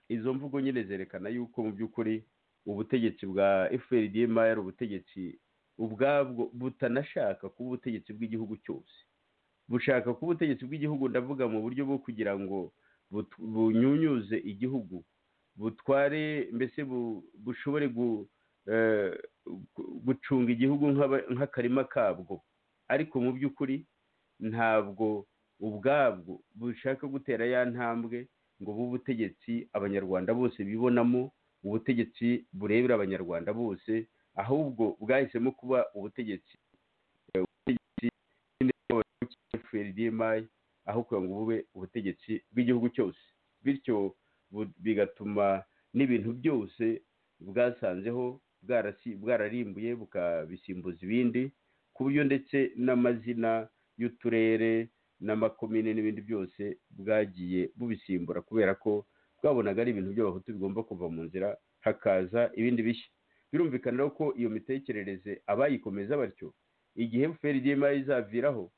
Speaker 3: izo mvugo nyine zerekana yuko mu by'ukuri ubutegetsi bwa fprdma ari ubutegetsi ubwabwo butanashaka kuba ubutegetsi bw'igihugu cyose bushaka kuba ubutegetsi bw'igihugu ndavuga mu buryo bwo kugira ngo bunyunyuze igihugu butware mbese bushobore gucunga igihugu nk'akarima kabwo ariko mu by'ukuri ntabwo ubwabwo bushaka gutera ya ntambwe ngo bube ubutegetsi abanyarwanda bose bibonamo ubutegetsi burebera abanyarwanda bose ahubwo bwahisemo kuba ubutegetsi aho kugira ngo bube ubutegetsi bw'igihugu cyose bityo bigatuma n'ibintu byose bwasanzeho bwararimbuye bukabisimbuza ibindi ku buryo ndetse n'amazina y'uturere n'amakomine n'ibindi byose bwagiye bubisimbura kubera ko bwabonaga ari ibintu by'abahutu bigomba kuva mu nzira hakaza ibindi bishya birumvikana rero ko iyo mitekerereze abayikomeza batyo igihe fprdma izaviraho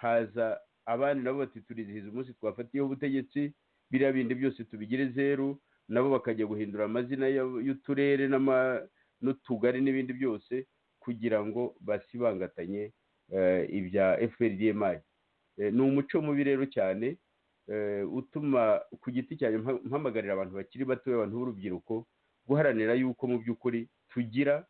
Speaker 3: haza abandi nabo bati turizihiza umunsi twafatiyeho ubutegetsi biriya bindi byose tubigire zeru nabo bakajya guhindura amazina y'uturere n'utugari n'ibindi byose kugira ngo basibangatanye ibya fprdma ni umuco mubi rero cyane utuma ku giti cyane mpamagarira abantu bakiri bato abantu b'urubyiruko guharanira yuko mu by'ukuri tugira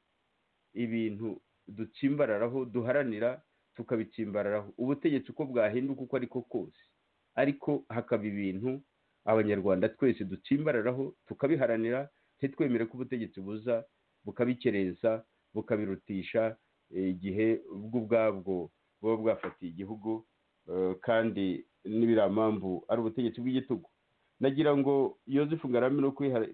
Speaker 3: ibintu dutsimbararaho duharanira tukabitsimbararaho ubutegetsi uko bwahinduka uko ariko kose ariko hakaba ibintu abanyarwanda twese dutsimbararaho tukabiharanira ntitwemere ko ubutegetsi buza bukabikerensa bukabirutisha igihe ubwo ubwabwo buba bwafatiye igihugu kandi n'ibiriya mpamvu ari ubutegetsi bw'igitugu nagira ngo yozefu ngarame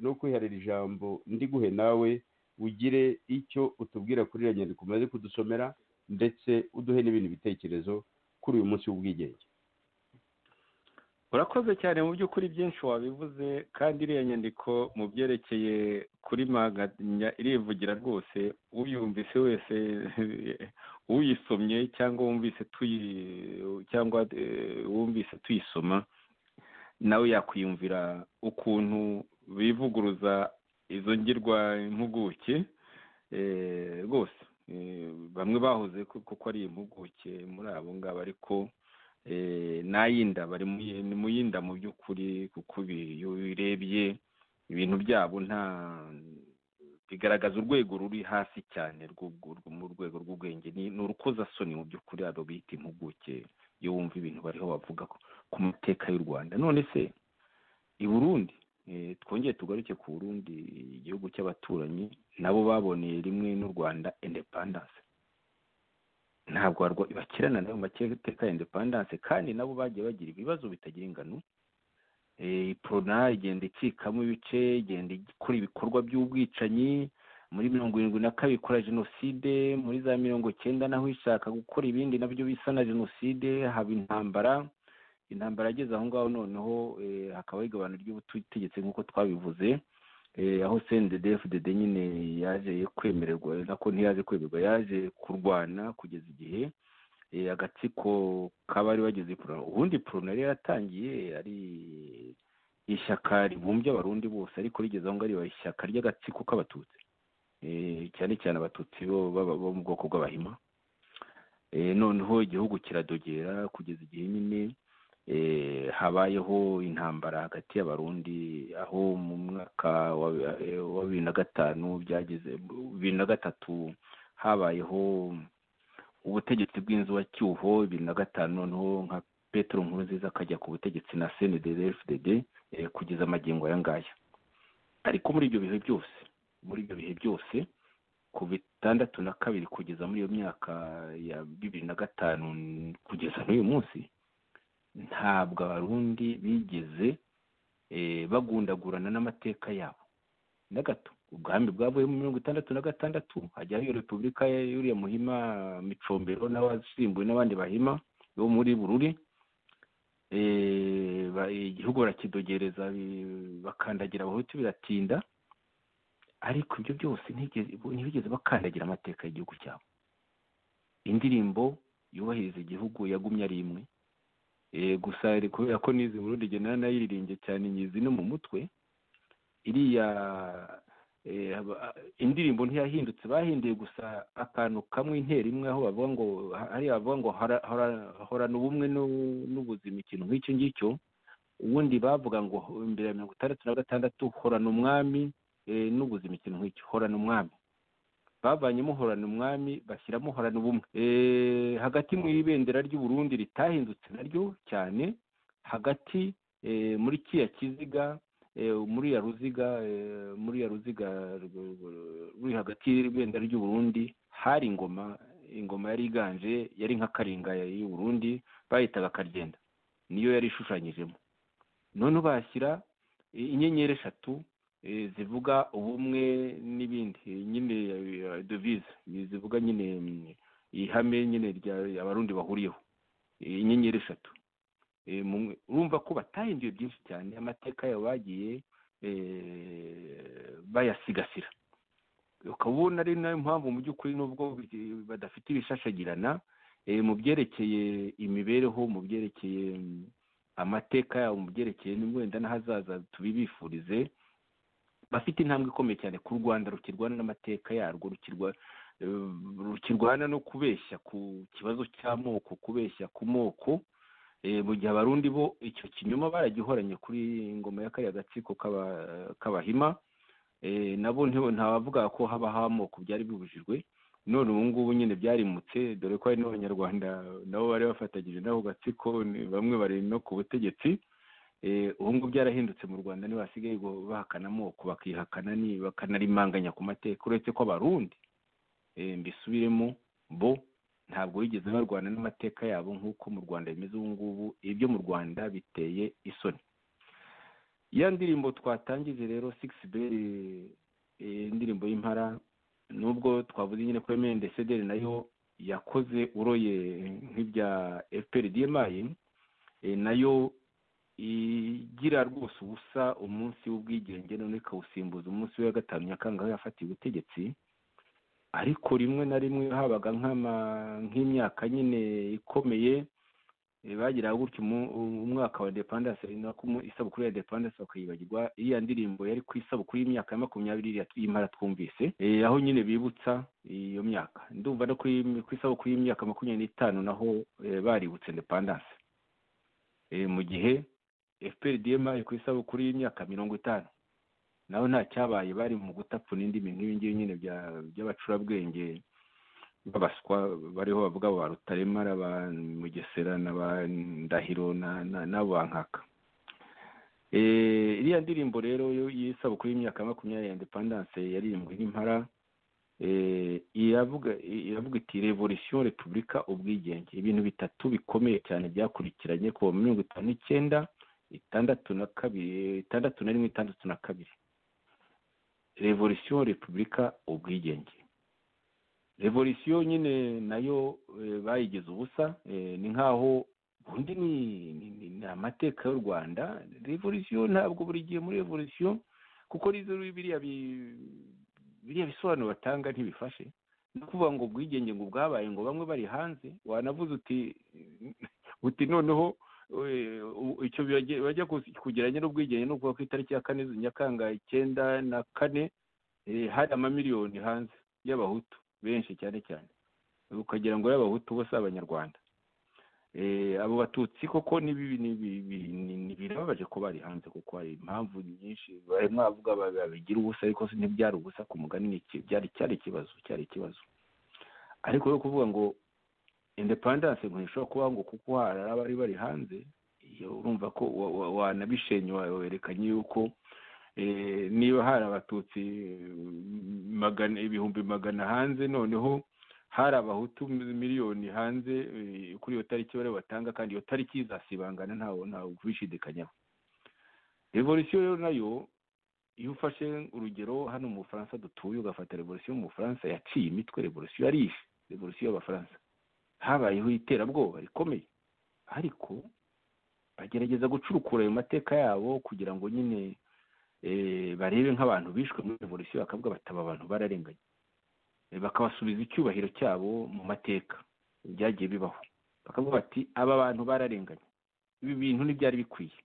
Speaker 3: no kwiharira ijambo ndiguhe nawe ugire icyo utubwira kuri iyo nyandiko umaze kudusomera ndetse uduhe n'ibindi bitekerezo kuri uyu munsi w'ubwigenge
Speaker 4: urakoze cyane mu by'ukuri byinshi wabivuze kandi iriya nyandiko mu byerekeye kuri maganya irivugira rwose uyumvise wese uyisomye cyangwa wumvise tuyi cyangwa wumvise tuyisoma nawe yakwiyumvira ukuntu bivuguruza izo ngirwa impuguke rwose bamwe bahoze kuko ari impuguke muri abo ngabo ariko n'ayinda bari mu yinda mu by'ukuri kuko iyo ubirebye ibintu byabo nta bigaragaza urwego ruri hasi cyane mu rwego rw'ubwenge ni urukozasoni mu by'ukuri abo bita impuguke iyo wumva ibintu bariho bavuga ku mateka y'u rwanda none se i burundi twongeye tugaruke ku burundi igihugu cy'abaturanyi nabo baboneye rimwe n'u rwanda indepandanse ntabwo bakirana nayo mu mateka ya indepandanse kandi nabo bagiye bagira ibibazo bitagira ingano porona igenda icikamo ibice igenda ikora ibikorwa by'ubwicanyi muri mirongo irindwi na kabiri ikora jenoside muri za mirongo icyenda naho ishaka gukora ibindi nabyo bisa na jenoside haba intambara intambara ageze aho ngaho noneho hakaba igabana ry'ubutegetsi nk'uko twabivuze aho cndfdd nyine yaje kwemererwa nako ntiyaje kwemererwa yaje kurwana kugeza igihe agatsiko k'abari bageze porona ubundi porona yari yaratangiye ari ishyaka ribumbye abarundi bose ariko rigeze aho ngaho riba ishyaka ry'agatsiko k'abatutsi cyane cyane abatutsi bo mu bwoko bw'abahima noneho igihugu kiradogera kugeza igihe nyine habayeho intambara hagati y'abarundi aho mu mwaka wa bibiri na gatanu byageze bibiri na gatatu habayeho ubutegetsi bw'inzubacyuho bibiri na gatanu noneho nka petero nkuru nziza akajya ku butegetsi na senederi fdd kugeza amagingo aya ngaya ariko muri ibyo bihe byose muri ibyo bihe byose ku bitandatu na kabiri kugeza muri iyo myaka ya bibiri na gatanu kugeza n'uyu munsi ntabwo abarundi bigeze bagundagurana n'amateka yabo na gato ubwami bwavuye mu mirongo itandatu na gatandatu hajyaho iyo repubulika y'uriya muhima micombero n'abasimbuye n'abandi bahima bo muri bururi igihugu barakidogereza bakandagira abahutu biratinda ariko ibyo byose ntibigeze bakandagira amateka y'igihugu cyabo indirimbo yubahiriza igihugu yagumye ari imwe gusa kubera ko n'izi burundi igihe nanayiririmbye cyane nyizi no mu mutwe iriya indirimbo ntiyahindutse bahinduye gusa akantu kamwe intera imwe aho bavuga ngo hariya bavuga ngo horana ubumwe n'ubuzima ikintu nk'icyo ngicyo ubundi bavuga ngo imbere ya mirongo itandatu na gatandatu horana umwami n'ubuzima ikintu nk'icyo horana umwami bavanyemo horana umwami bashyiramo horana ubumwe hagati mu ibendera ry'uburundi ritahindutse naryo cyane hagati muri kiriya kiziga muri ya ruziga muri ya ruziga ruri hagati y'ibendera ry'uburundi hari ingoma ingoma yari iganje yari nka karinga y'uburundi bayitaga karyenda niyo yari ishushanyijemo noneho bashyira inyenyeri eshatu zivuga ubumwe n'ibindi nyine devize zivuga nyine ihame nyine abarundi bahuriyeho inyenyeri eshatu urumva ko batahinduye byinshi cyane amateka yabo bagiye bayasigasira ukaba ubona ari nayo mpamvu mu by'ukuri n'ubwo badafite ibishashagirana mu byerekeye imibereho mu byerekeye amateka yabo mu byerekeye wenda n'ahazaza tubibifurize bafite intambwe ikomeye cyane ku rwanda rukirwana n'amateka yarwo rukirwana no kubeshya ku kibazo cy'amoko kubeshya ku moko mu gihe abarundi bo icyo kinyoma baragihoranye kuri ingoma ya kariya gatsiko k'abahima nabo ntabavuga ko haba amoko byari bibujijwe none ubu ngubu nyine byarimutse dore ko hari n'abanyarwanda nabo bari bafatanyije n'ako gatsiko bamwe bari no ku butegetsi ubu ngubu byarahindutse mu rwanda niba hasigaye bahakana amoko bakihakana bakanarimanganya ku mateka uretse ko abarundi mbisubiremo bo ntabwo bigeze barwana n'amateka yabo nk'uko mu rwanda bimeze ubu ngubu ibyo mu rwanda biteye isoni ya ndirimbo twatangije rero sigisi beri indirimbo y'impara nubwo twavuze nyine ko emende sederi nayo yakoze uroye nk'ibya efuperi diyemayi nayo igira rwose ubusa umunsi w'ubwigenge none ikawusimbuza umunsi wa gatanu nyakanga yafatiye ubutegetsi ariko rimwe na rimwe habaga nk'imyaka nyine ikomeye bagira gutyo umwaka wa depandanse isabukuru ya depandanse bakayibagirwa iriya ndirimbo yari ku isabukuru y'imyaka ya makumyabiri y'impara twumvise aho nyine bibutsa iyo myaka ndumva no ku isabukuru y'imyaka makumyabiri n'itanu naho baributse depandanse mu gihe efuperi diyema ku isabukuru y'imyaka mirongo itanu naho nta cyabaye bari mu gutapfuna indi bintu ibingibi nyine by'abacurabwenge babaswa bariho bavuga ba rutaremara ba mugesera na ba ndahiro n'abo bankaka iriya ndirimbo rero y'isabukuru y'imyaka makumyabiri ya depandanse yaririmbwe n'impara iravuga iti revolisiyo repubulika ubwigenge ibintu bitatu bikomeye cyane byakurikiranye kuva mu mirongo itanu n'icyenda itandatu na kabiri itandatu na rimwe itandatu na kabiri revolisiyo repubulika ubwigenge revolisiyo nyine nayo bayigize ubusa ni nk'aho ubundi ni amateka y'u rwanda revolisiyo ntabwo buri gihe muri revolisiyo kuko biriya biriya bisobanuro batanga ntibifashe no kuvuga ngo ubwigenge ngo bwabaye ngo bamwe bari hanze wanavuze uti uti noneho icyo bajya kugereranya n'ubwigenge ni ukuvuga ko itariki ya kane nyakanga icyenda na kane eh, hari amamiliyoni hanze y'abahutu benshi cyane cyane ukagira ngo y'abahutu bose abanyarwanda Eh, abo batutsi koko ni bibi ni bi- bi- ni- ni birababaje ko bari hanze kuko hari impamvu nyinshi bari mwavuga ba- babigira ubusa ariko si ntibyari ubusa ku mugani ni iki- byari cyari ikibazo cyari ikibazo ariko yo kuvuga ngo independence ngo ntishobora kuba ngo kuko hari abari bari hanze iyo urumva ko wa- wa- wanabishenywa werekanye yuko eh, niba hari abatutsi mm, magana ibihumbi magana hanze noneho hari abahutu miliyoni hanze eh, kuri iyo tariki bari batanga kandi iyo tariki izasibangana ntawe ntawe kubishidikanyaho revolisiyo rero nayo iyo ufashe urugero hano mu bufaransa dutuye ugafata revolisiyo mu bufaransa yaciye imitwe revolisiyo yarishe revolisiyo y'abafaransa habayeho iterabwoba rikomeye ariko bagerageza gucurukura ayo mateka yabo kugira ngo nyine eh, barebe nk'abantu bishwe muri revolisiyo bakavuga bataba abantu bararenganye Eh, bakabasubiza icyubahiro cyabo mu mateka byagiye bibaho bakavuga bati aba bantu bararenganye ibi bintu ntibyari bikwiye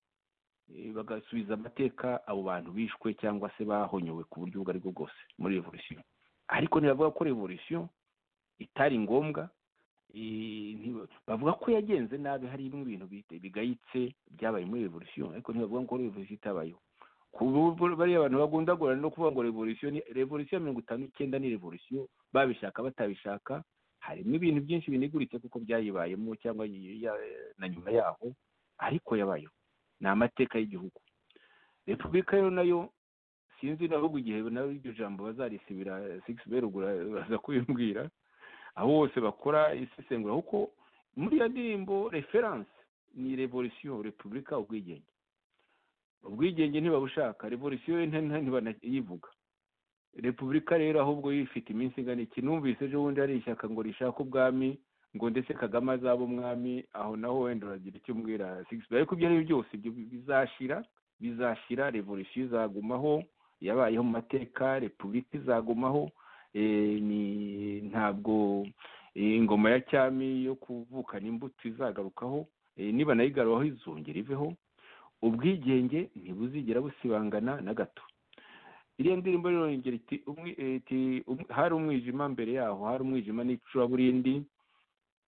Speaker 4: Eh, bagasubiza amateka abo bantu bishwe cyangwa se bahonyowe ku buryo ubwo ari bwo bwose muri revolisiyo ariko ntibavuga ko revolisiyo itari ngombwa eh, ntiba- bavuga ko yagenze nabi harimo ibintu bite- bigayitse byabaye muri revolisiyo ariko ntibavuga ko revolisiyo itabayeho ku buryo bariya abantu bagundagurana no kuvuga ngo revolisiyo ni revolisiyo ya mirongo itanu icyenda ni revolisiyo babishaka batabishaka harimo ibintu byinshi biniguritse kuko byayibayemo cyangwa yi- ya- na nyuma yaho ariko yabayeho ni amateka y'igihugu repubulika yo nayo sinzi n'ahugu igihe nawe iryo jambo bazarisibira sigisi berugura baza kubimbwira aho bose bakora isesengura kuko muri iyo ndirimbo referanse ni revolisiyo repubulika ubwigenge ubwigenge ntibabushaka revolisiyo yo nta- nta- ntibanayivuga repubulika rero ahubwo ifite iminsi ingana iki numvise ejo bundi hari ishyaka ngo rishaka ubwami ngo ndetse kagame azaba umwami aho naho wenda uragira icyo umbwira sigisi ariko ibyo ari byo byose ibyo bizashira bizashira revolisiyo izagumaho yabayeho mu mateka repubulika izagumaho eh, ni ntabwo eh, ingoma ya cyami yo kuvukana imbuto izagarukaho eh, niba nayigarukaho izongera iveho ubwigenge ntibuzigera busibangana na gato iriya ndirimbo rero yongera iti umwi- eh, iti, um- hari umwijima mbere yaho hari umwijima n'icuraburindi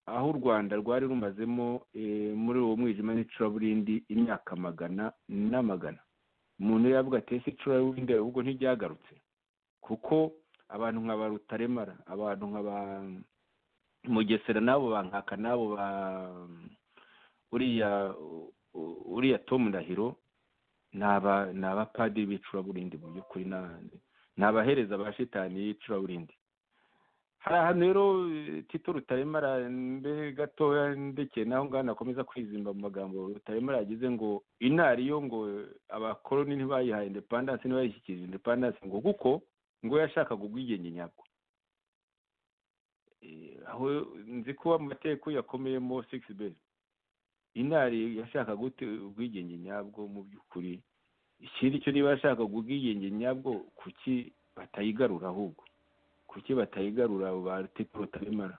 Speaker 4: aho u rwanda rwari rumazemo eh, muri uwo mwijima n'icuraburindi imyaka magana n'amagana umuntu yavuga ati ese icuraburindi ahubwo ntiryagarutse kuko abantu nka ba rutaremara abantu nka ba mugesera n'abo bankaka n'abo ba uriya u- uriya tom ndahiro ni aba- ni abapadiri b'icuraburindi mu by'ukuri n'ahandi ni abahereza ba shitani y'icuraburindi hari ahantu rero eh, tito rutaremara mbere gatoya ndekeye naho ngaho nakomeza kwizimba mu magambo rutaremara yagize ngo inariyo ngo abakoloni ntibayihaye indepandanse ntibayishyikirije indepandanse ngo kuko ngo yashakaga ubwigenge nyabwo Eh, aho nzi ko amateko yakomeyemo sigisi bezi intari yashaka gute ubwigenge nyabwo mu by'ukuri ikindi cyo niba yashaka ubwigenge nyabwo kuki batayigarura ahubwo kuki batayigarura abo ba tito rutaremara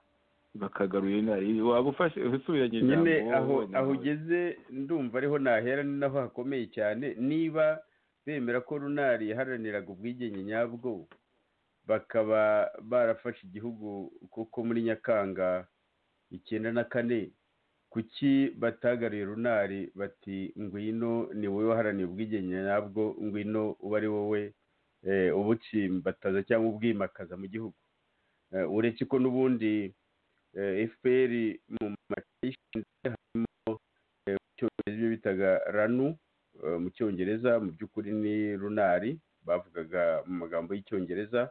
Speaker 4: bakagarura intari waba ufashe usubiranye
Speaker 3: nyine
Speaker 4: ijambo,
Speaker 3: aho
Speaker 4: wowe na
Speaker 3: aho
Speaker 4: we.
Speaker 3: ugeze ndumva ariho nahera ni naho hakomeye cyane niba bemera ko runari yaharaniraga ubwigenge nyabwo bakaba barafashe igihugu kuko muri nyakanga icyenda na kane kuki batagariye runari bati ngwino ni wowe waharaniye ubwigenge nyabwo ngwino uba ari wowe eh, ubutsimbataza cyangwa ubwimakaza mu gihugu Eh, uretse ko n'ubundi fpr mu matayishinze harimo eh, mu cyongereza ibyo bitaga ranu eh, mu cyongereza mu by'ukuri ni runari bavugaga mu magambo y'icyongereza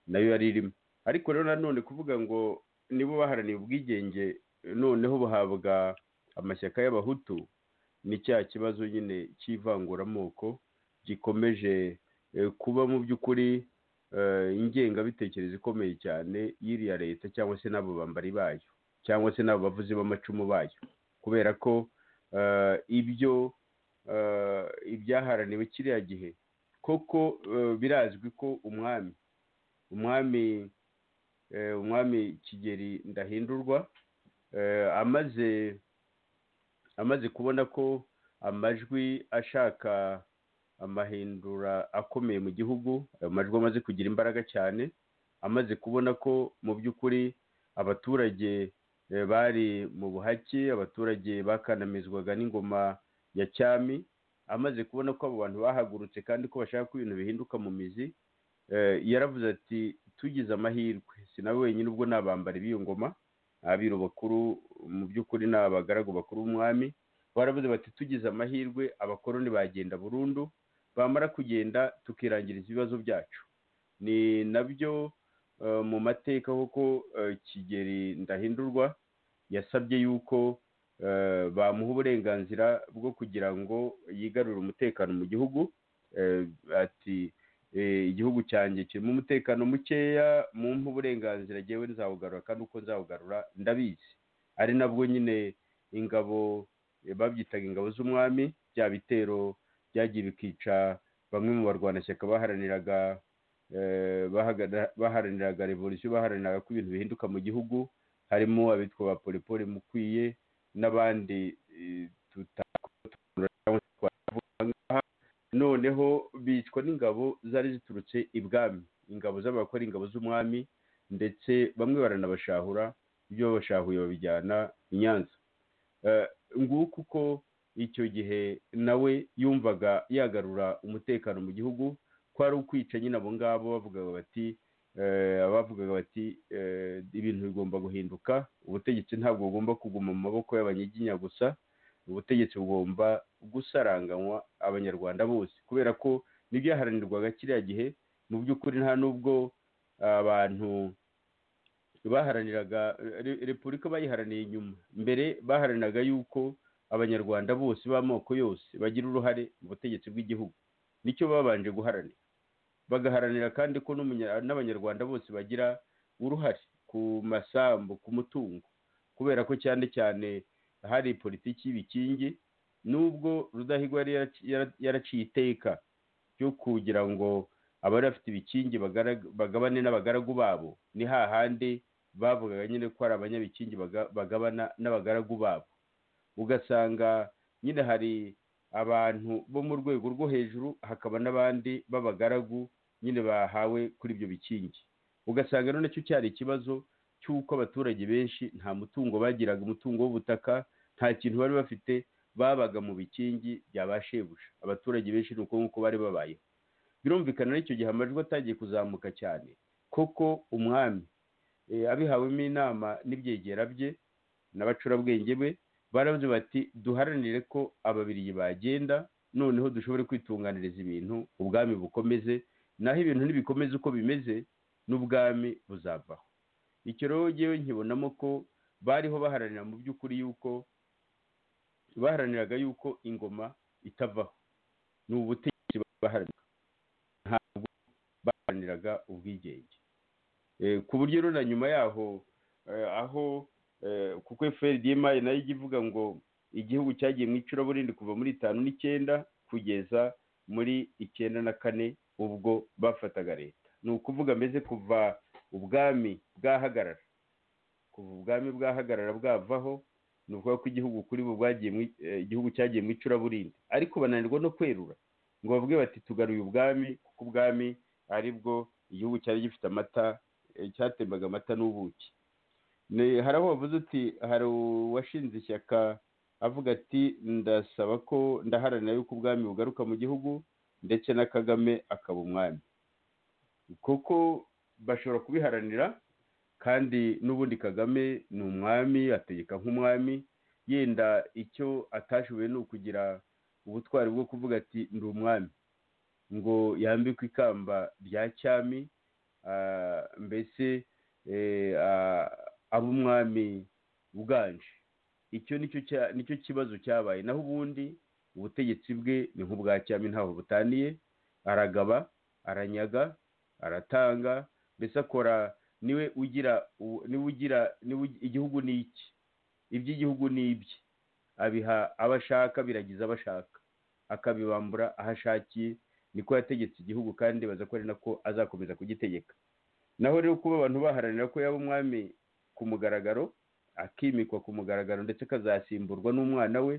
Speaker 3: nayo yari irimo ariko rero nanone kuvuga ngo nibo baharaniye ubwigenge noneho buhabwa amashyaka y'abahutu ni cya kibazo nyine cy'ivanguramoko gikomeje eh, kuba mu by'ukuri eh, ingengabitekerezo ikomeye cyane y'iriya leta cyangwa se n'abo bambari bayo cyangwa se n'abo bavuzi b'amacumu bayo kubera ko eh, ibyo eh, ibyaharaniwe kiriya gihe koko eh, birazwi ko umwami umwami eh, umwami kigeri ndahindurwa eh, amaze amaze kubona ko amajwi ashaka amahindura akomeye mu gihugu ayo majwi amaze kugira imbaraga cyane amaze kubona ko mu by'ukuri abaturage eh, bari mu buhake abaturage bakanamizwaga n'ingoma ya cyami amaze kubona ko abo bantu bahagurutse kandi ko bashaka ko ibintu bihinduka mu mizi eh, yaravuze ati tugize amahirwe si nawe wenyine ubwo ni abambari b'iyo ngoma abiru bakuru mu by'ukuri ni abagaragu bakuru b'umwami baravuze bati tugize amahirwe abakoroni bagenda burundu bamara kugenda tukirangiriza ibibazo byacu ni nabyo eh, mu mateka kuko eh, kigeri ndahindurwa yasabye yuko eh, bamuha uburenganzira bwo kugira ngo yigarure umutekano mu gihugu Eh, ati eh, igihugu cyanjye kirimo umutekano mukeya mumpa uburenganzira jyewe nzawugarura kandi uko nzawugarura ndabizi ari nabwo nyine ingabo eh, babyitaga ingabo z'umwami bya bitero byagiye bikica bamwe mu barwanashyaka baharaniraga eh, bahagana- baharaniraga revolisiyo baharaniraga ko ibintu bihinduka mu gihugu harimo abitwa ba polipoli mukwiye n'abandi eh, tutakora cyangwa se twavuga aha ngaha noneho bicwa n'ingabo zari ziturutse ibwami ingabo z'abakora ingabo z'umwami ndetse bamwe baranabashahura ibyo babashahuye babijyana i nyanza Eh, nguko uko icyo gihe nawe yumvaga yagarura umutekano mu gihugu ko ari ukwica nyine abo ngabo bavugaga bati eh, abavugaga bati eh, ibintu bigomba guhinduka ubutegetsi ntabwo bugomba kuguma mu maboko y'abanyiginya gusa ubutegetsi bugomba gusaranganywa abanyarwanda bose kubera ko n'ibyaharanirwaga kiriya gihe mu by'ukuri nta n'ubwo abantu baharaniraga re- repubulika bayiharaniye inyuma mbere baharaniraga yuko abanyarwanda bose b'amoko yose bagira uruhare mu butegetsi bw'igihugu nicyo babanje guharanira bagaharanira kandi ko n'umunya- n'abanyarwanda bose bagira uruhare ku masambu ku mutungo kubera ko cyane cyane hari politiki y'ibikingi nubwo rudahigwa yari yaraci- yara- yaraciye iteka ryo kugira ngo abari bafite ibikingi bagara- bagabane n'abagaragu babo ni hahandi bavugaga nyine ko hari abanyabikingi baga- bagabana n'abagaragu babo ugasanga nyine hari abantu bo mu rwego rwo hejuru hakaba n'abandi b'abagaragu nyine bahawe kuri ibyo bikingi ugasanga ari nacyo cyari ikibazo cy'uko abaturage benshi nta mutungo bagiraga umutungo w'ubutaka nta kintu bari bafite babaga mu bikingi bya ba shebuja abaturage benshi ni uko nguko bari babayeho birumvikana n'icyo gihe amajwi atangiye kuzamuka cyane koko umwami eh, abihawemo inama n'ibyegera bye n'abacurabwenge be baravuze bati duharanire ko ababirigi bagenda noneho dushobore kwitunganiriza ibintu ubwami bukomeze naho ibintu nibikomeze uko bimeze n'ubwami buzavaho icyo rero ngewe nkibonamo ko bariho baharanira mu by'ukuri yuko baharaniraga yuko ingoma itavaho ni ubutegetsi baharanira ntabwo baharaniraga ubwigenge Eh, ku buryo rero na nyuma yaho eh, aho eh, kuko fpr nayo ijya ivuga ngo igihugu cyagiye mu icuraburindi kuva muri itanu n'icyenda kugeza muri icyenda na kane ubwo bafataga leta ni ukuvuga mbese kuva ubwami bwahagarara kuva ubwami bwahagarara bwavaho ni ukuvuga ko igihugu kuri bo bwagiye mu i- eh, igihugu cyagiye mu icuraburindi ariko bananirwa no kwerura ngo bavuge bati tugaruye ubwami kuko ubwami ari bwo igihugu cyari gifite amata eh, cyatembaga amata n'ubuki Ni- hari aho bavuze uti hari uwashinze ishyaka avuga ati ndasaba ko ndaharanira yuko ubwami bugaruka mu gihugu ndetse na kagame akaba umwami kuko bashobora kubiharanira kandi n'ubundi kagame ni umwami ategeka nk'umwami yenda icyo atashoboye ni ukugira ubutwari bwo kuvuga ati ndi umwami ngo yambikwe ikamba rya cyami ah, mbese eh, ah, abe umwami uganje icyo nicyo cya- nicyo kibazo cyabaye naho ubundi ubutegetsi bwe ni nk'ubwa cyami ntaho butaniye aragaba aranyaga aratanga mbese akora niwe ugira u- niwe ugira niwe ugi- igihugu ni iki iby'igihugu ni ibye abiha abo ashaka biragiza abo ashaka akabibambura aho ashakiye niko yategetse igihugu kandi baza ko ari nako azakomeza kugitegeka naho rero kuba abantu baharanira ko yaba umwami ku mugaragaro akimikwa ku mugaragaro ndetse akazasimburwa n'umwana we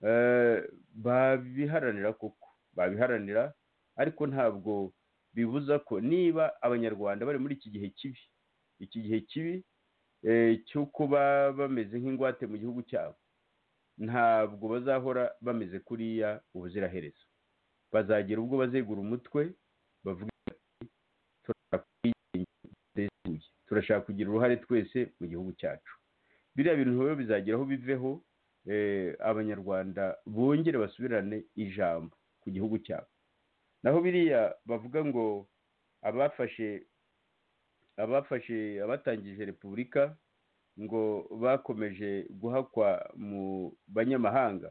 Speaker 3: eh, babiharanira koko babiharanira ariko ntabwo bibuza ko niba abanyarwanda bari muri iki gihe kibi iki gihe kibi eh, cyo kuba bameze nk'ingwate mu gihugu cyabo ntabwo bazahora bameze kuriya ubuziraherezo bazagera ubwo bazegura umutwe bavuga bati turashaka ubwigenge busesuye turashaka kugira uruhare twese mu gihugu cyacu biriya bintu rero bizagera aho biveho eh, abanyarwanda bongere basubirane ijambo ku gihugu cyabo naho biriya bavuga ngo abafashe abafashe abatangije repubulika ngo bakomeje guhakwa mu banyamahanga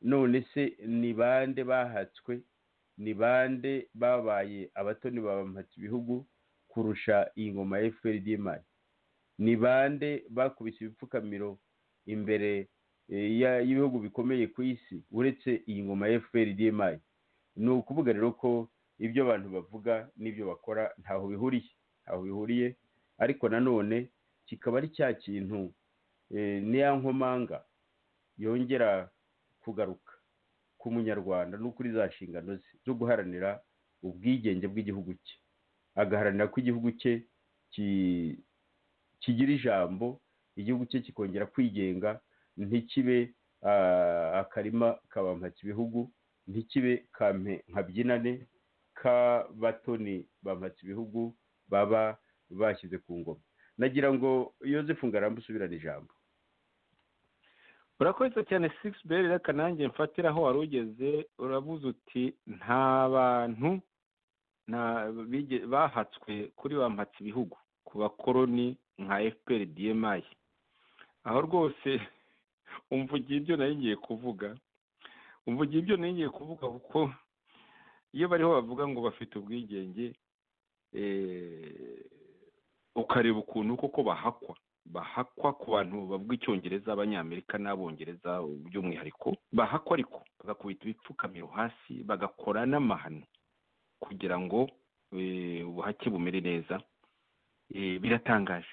Speaker 3: none se ni bande bahatswe ni bande babaye abatoni babamatse ibihugu kurusha iyi ngoma ya fpr diyemari ni bande bakubise ibipfukamiro imbere eh, ya- y'ibihugu bikomeye ku isi uretse iyi ngoma ya fpr diyemari ni ukuvuga rero ko ibyo abantu bavuga n'ibyo bakora ntaho bihuriye ntaho bihuriye ariko nanone kikaba ari cya kintu eh, niya nkomanga yongera kugaruka ku munyarwanda no kuri za nshingano ze zo guharanira ubwigenge bw'igihugu cye agaharanira ko igihugu cye ki- kigira ijambo igihugu cye kikongera kwigenga ntikibe ah, akarima kabampatse ibihugu ntikibe kampe nkabyinane k'abatoni bampatse ibihugu baba bashyize ku ngoma nagira ngo yozefu ngarambe usubirane ijambo
Speaker 4: urakoze cyane sigisi beri reka nanjye mfatira aho wari ugeze urabuze uti nta bantu nta- bige- bahatswe kuri bampatse ibihugu ku bakoroni nka fpr dmi aho rwose umvugiye ibyo nari ngiye kuvuga umvugiye ibyo nari ngiye kuvuga kuko iyo bariho bavuga ngo bafite ubwigenge eh, ukareba ukuntu koko bahakwa bahakwa ku bantu bavuga icyongereza abanyamerika n'abongereza by'umwihariko bahakwa ariko bagakubita ibipfukamiro hasi bagakora n'amahano kugira ngo eh, ubuhake bumere neza Eh, biratangaje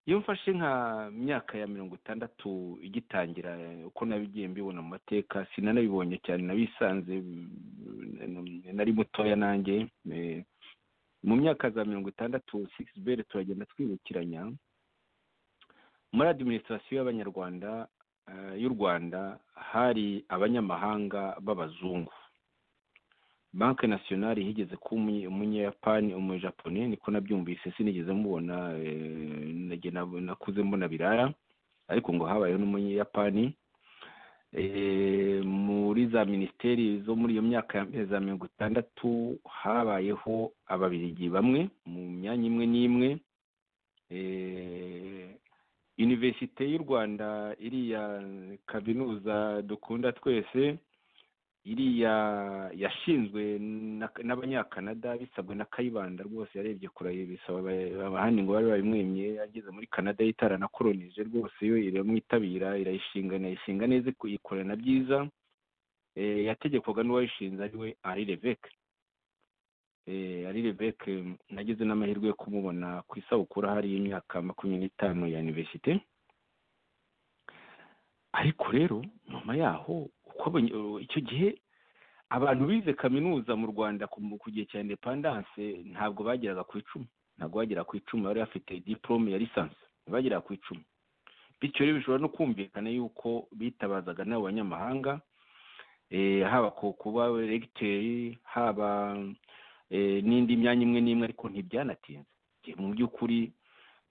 Speaker 4: iyo mfashe nka myaka ya mirongo itandatu igitangira eh, uko nabigiye mbibona mu mateka sinanabibonye cyane nabisanze mm, nari mutoya nanjye eh, mu myaka za mirongo itandatu sigisi beri turagenda twibukiranya muri adiminisitirasiyo y'abanyarwanda eh, y'u rwanda hari abanyamahanga b'abazungu banki nasiyonari higeze kuba umunye- umunyapani umujapone niko nabyumvise sinigeze mubona eh, nage nab- nakuze mbona birara ariko ngo habayeho n'umunyapani Eh, muri za minisiteri zo muri iyo myaka ya mbere za mirongo itandatu habayeho ababirigi bamwe mu myanya imwe n'imwe Eh, univerisite y'u rwanda iriya kaminuza dukunda twese iriya yashinzwe na- n'abanyakanada bisabwe na kayibanda rwose yarebye kure bisaba aba- abahandi ngo babe babimwemye ageze muri kanada yitaranakoronije rwose yo iramwitabira irayishinga inayishinga neza iku- ikorana byiza Eh, yategekwaga n'uwayishinze ari we ari leveke ari leveke nagize n'amahirwe yo kumubona ku isabukuru ahari y'imyaka makumyabiri n'itanu ya iniverisite ariko rero nyuma yaho uko abanye- icyo gihe abantu bize kaminuza mu rwanda ku mu- ku gihe cya indepandanse ntabwo bageraga ku icumi ntabwo bageraga ku icumi bari bafite diporome ya lisansi bageraga ku icumi bityo rero bishobora no kumvikana yuko bitabazaga n'abo banyamahanga eh, haba ku kuba regiteri haba eh, n'indi myanya imwe n'imwe ariko ntibyanatinze Njye mu by'ukuri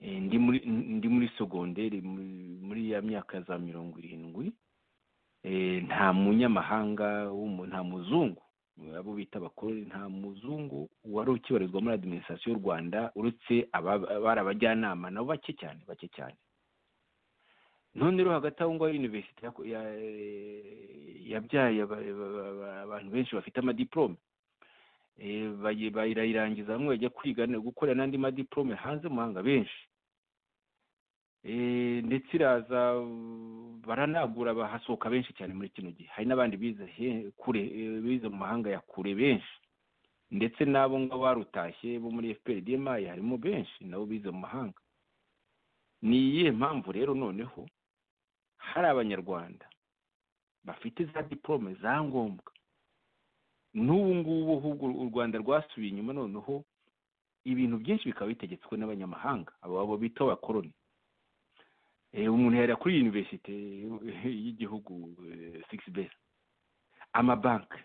Speaker 4: eh, ndi muri ndi muri sogonderi mu- muri ya myaka za mirongo irindwi eh, nta munyamahanga w'umu- nta muzungu abo bita abakoroni nta muzungu wari ukibarizwa muri adiminisitirasiyo y'u rwanda uretse aba- bari abajyanama nabo bake cyane bake cyane none rero hagati aho ngaho yuniverisite yako- ya- yabyaye aba- aba- aba- abantu benshi bafite amadiporome Eh, bayi- barayirangiza bamwe bajya kwiga gukorera n'andi madiporome hanze mu mahanga benshi Eh, ndetse iraza uh, baranagura bahasohoka benshi cyane muri kino gihe hari n'abandi bize he- kure eh, bize mu mahanga ya kure benshi ndetse n'abo ngabo barutashye bo muri fpr dmi harimo benshi nabo bize mu mahanga ni iyihe mpamvu rero noneho hari abanyarwanda bafite za diporome za ngombwa n'ubu ngubu ahubwo u rwanda rwasubiye inyuma noneho ibintu byinshi bikaba bitegetswe n'abanyamahanga abo bita abakoroni umuntu yari kuri yuniverisite y'igihugu sigisi bera amabanki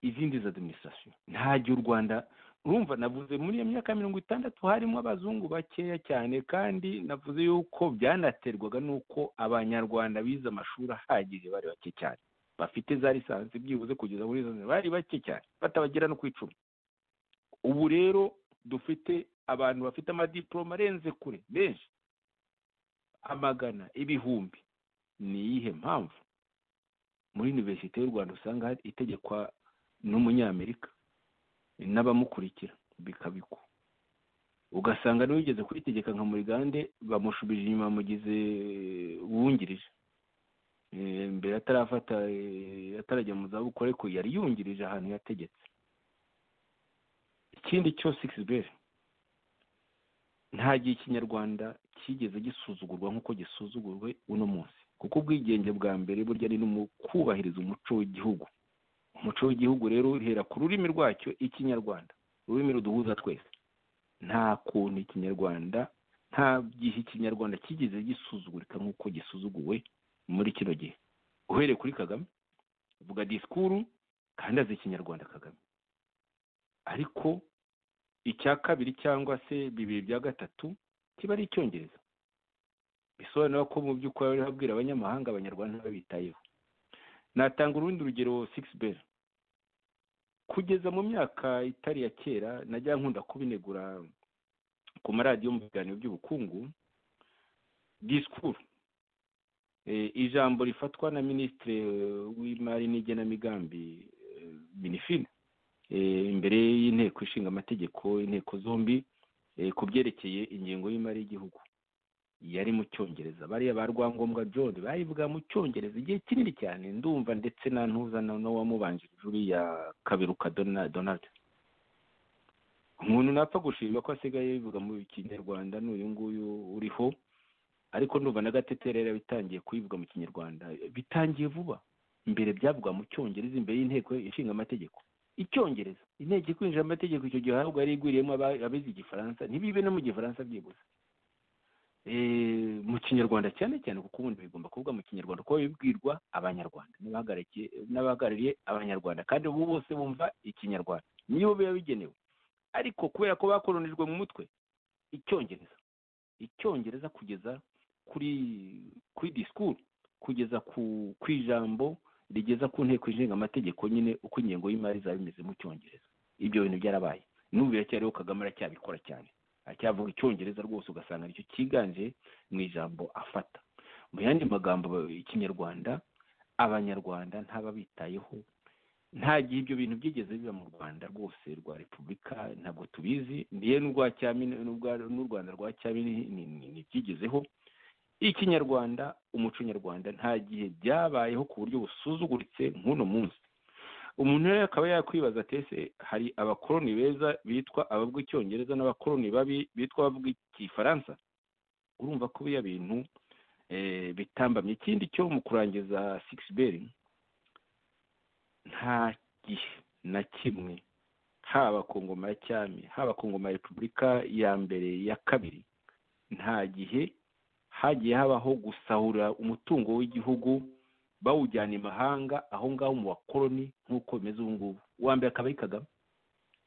Speaker 4: izindi za adiminisitirasiyo nta gihe u rwanda urumva navuze muri iyo myaka mirongo itandatu harimo abazungu bakeya cyane kandi navuze yuko byanaterwaga n'uko abanyarwanda bize amashuri ahagije bari bake cyane bafite za lisansi byibuze kugeza muri izo bari bake cyane batabagera no ku icumi ubu rero dufite abantu bafite amadiporoma arenze kure benshi amagana ibihumbi ni iyihe mpamvu muri univerisite y'u rwanda usanga hari itegekwa n'umunyamerika n'abamukurikira bikabikwa ugasanga n'uwigeze kwitegeka nka murigande bamushubije inyuma bamugize uwungirije mbere atarafata atarajya mu zabukuru ariko yari yungirije ahantu yategetse ikindi cyo sikisiberi nta gihe ikinyarwanda cyigeze gisuzugurwa nk'uko gisuzugurwe uno munsi kuko ubwigenge bwa mbere burya ni no mu kubahiriza umuco w'igihugu umuco w'igihugu rero uhera ku rurimi rwacyo ikinyarwanda ururimi ruduhuza twese nta kuntu ikinyarwanda nta gihe ikinyarwanda kigeze gisuzugurika nk'uko gisuzuguwe muri kino gihe uhereye kuri kagame vuga disikuru kandi azi ikinyarwanda kagame ariko icya kabiri cyangwa se bibiri bya gatatu kiba ari icyongereza bisobanura ko mu by'ukuri bari babwira abanyamahanga abanyarwanda ntibabitayeho natanga urundi rugero sigisi beri kugeza mu myaka itari ya kera najya nkunda kubinegura ku maradiyo mu biganiro by'ubukungu disikuru ijambo rifatwa na minisitiri w'imari n'igenamigambi minifine imbere y'inteko ishinga amategeko inteko zombi ku byerekeye ingengo y'imari y'igihugu yari mu cyongereza bariya ba rwangombwa john bayivuga mu cyongereza igihe kinini cyane ndumva ndetse na ntuza n'uwamubanjirije uriya kaberuka donald umuntu napfa gushima ko asigaye yivuga mu kinyarwanda n'uyu nguyu uriho ariko ndumva na gateterera bitangiye kuyivuga mu kinyarwanda bitangiye vuba mbere byavugwa mu cyongereza imbere y'inteko ishinga amategeko icyongereza inteko ikwinjira amategeko icyo gihe ahubwo yari igwiriyemo abize igifaransa ntibibe no mu gifaransa byibuze mu kinyarwanda cyane cyane kuko ubundi bigomba kuvuga mu kinyarwanda kuko bibwirwa abanyarwanda n'abahagarariye abanyarwanda kandi ubu bose bumva ikinyarwanda niyo biba bigenewe ariko kubera ko bakoronijwe mu mutwe icyongereza icyongereza kugeza kuri kuri disikuru kugeza ku ijambo rigeza ku nteko ishinga amategeko nyine uko ingengo y'imari zaba bimeze mu cyongereza ibyo bintu byarabaye n'ubu biracyariho kagame aracyabikora cyane acyavuga icyongereza rwose ugasanga nicyo cyiganje mu ijambo afata mu yandi magambo ikinyarwanda abanyarwanda ntababitayeho nta gihe ibyo bintu byigeze biba mu rwanda rwose rwa repubulika ntabwo tubizi niyo n'urwa n'u rwanda rwa cyabini ntibyigezeho ikinyarwanda umuco nyarwanda nta gihe byabayeho ku buryo busuzuguritse nk'uno munsi umuntu rero akaba yakwibaza ati ese hari abakoroni beza bitwa abavuga icyongereza n'abakoroni babi bitwa abavuga igifaransa urumva ko biriya bintu bitambamye ikindi cyo mu kurangiza sigisi beri nta gihe na kimwe haba ku ngoma ya cyami haba ku ngoma ya repubulika ya mbere ya kabiri nta gihe hagiye habaho gusahura umutungo w'igihugu bawujyana imahanga aho ngaho mu bakoroni nk'uko bimeze ubu ngubu uwa mbere akaba ari kagame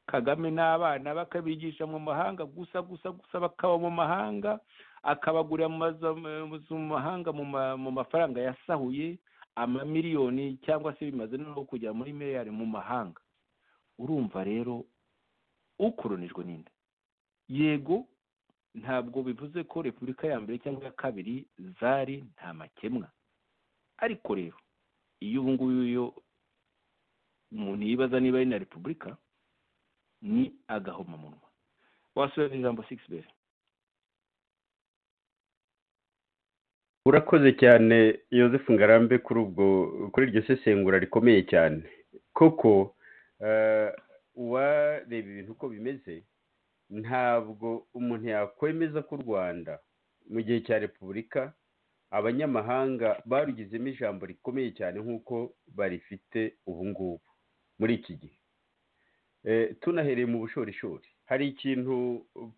Speaker 4: kagame n'abana bakabigisha mu mahanga gusa gusa gusa bakaba mu mahanga akabagurira mu mahanga mu mafaranga yasahuye amamiliyoni cyangwa se bimaze no kujya muri miliyari mu mahanga urumva rero ukoronijwe n'inda yego ntabwo bivuze ko repubulika ya mbere cyangwa iya kabiri zari nta makemwa ariko rero iyo ubu ngubu iyo umuntu yibaza niba ari na repubulika ni agahomamunwa wasubira mu ijambo sigisi beri
Speaker 3: urakoze cyane Yosefu ngarambe kuri ubwo kuri iryo sesengura rikomeye cyane koko uwareba ibintu uko bimeze ntabwo umuntu yakwemeza ko u rwanda mu gihe cya repubulika abanyamahanga barugizemo ijambo rikomeye cyane nk'uko barifite ubu ngubu muri iki gihe Eh, tunahereye mu bushorishori hari ikintu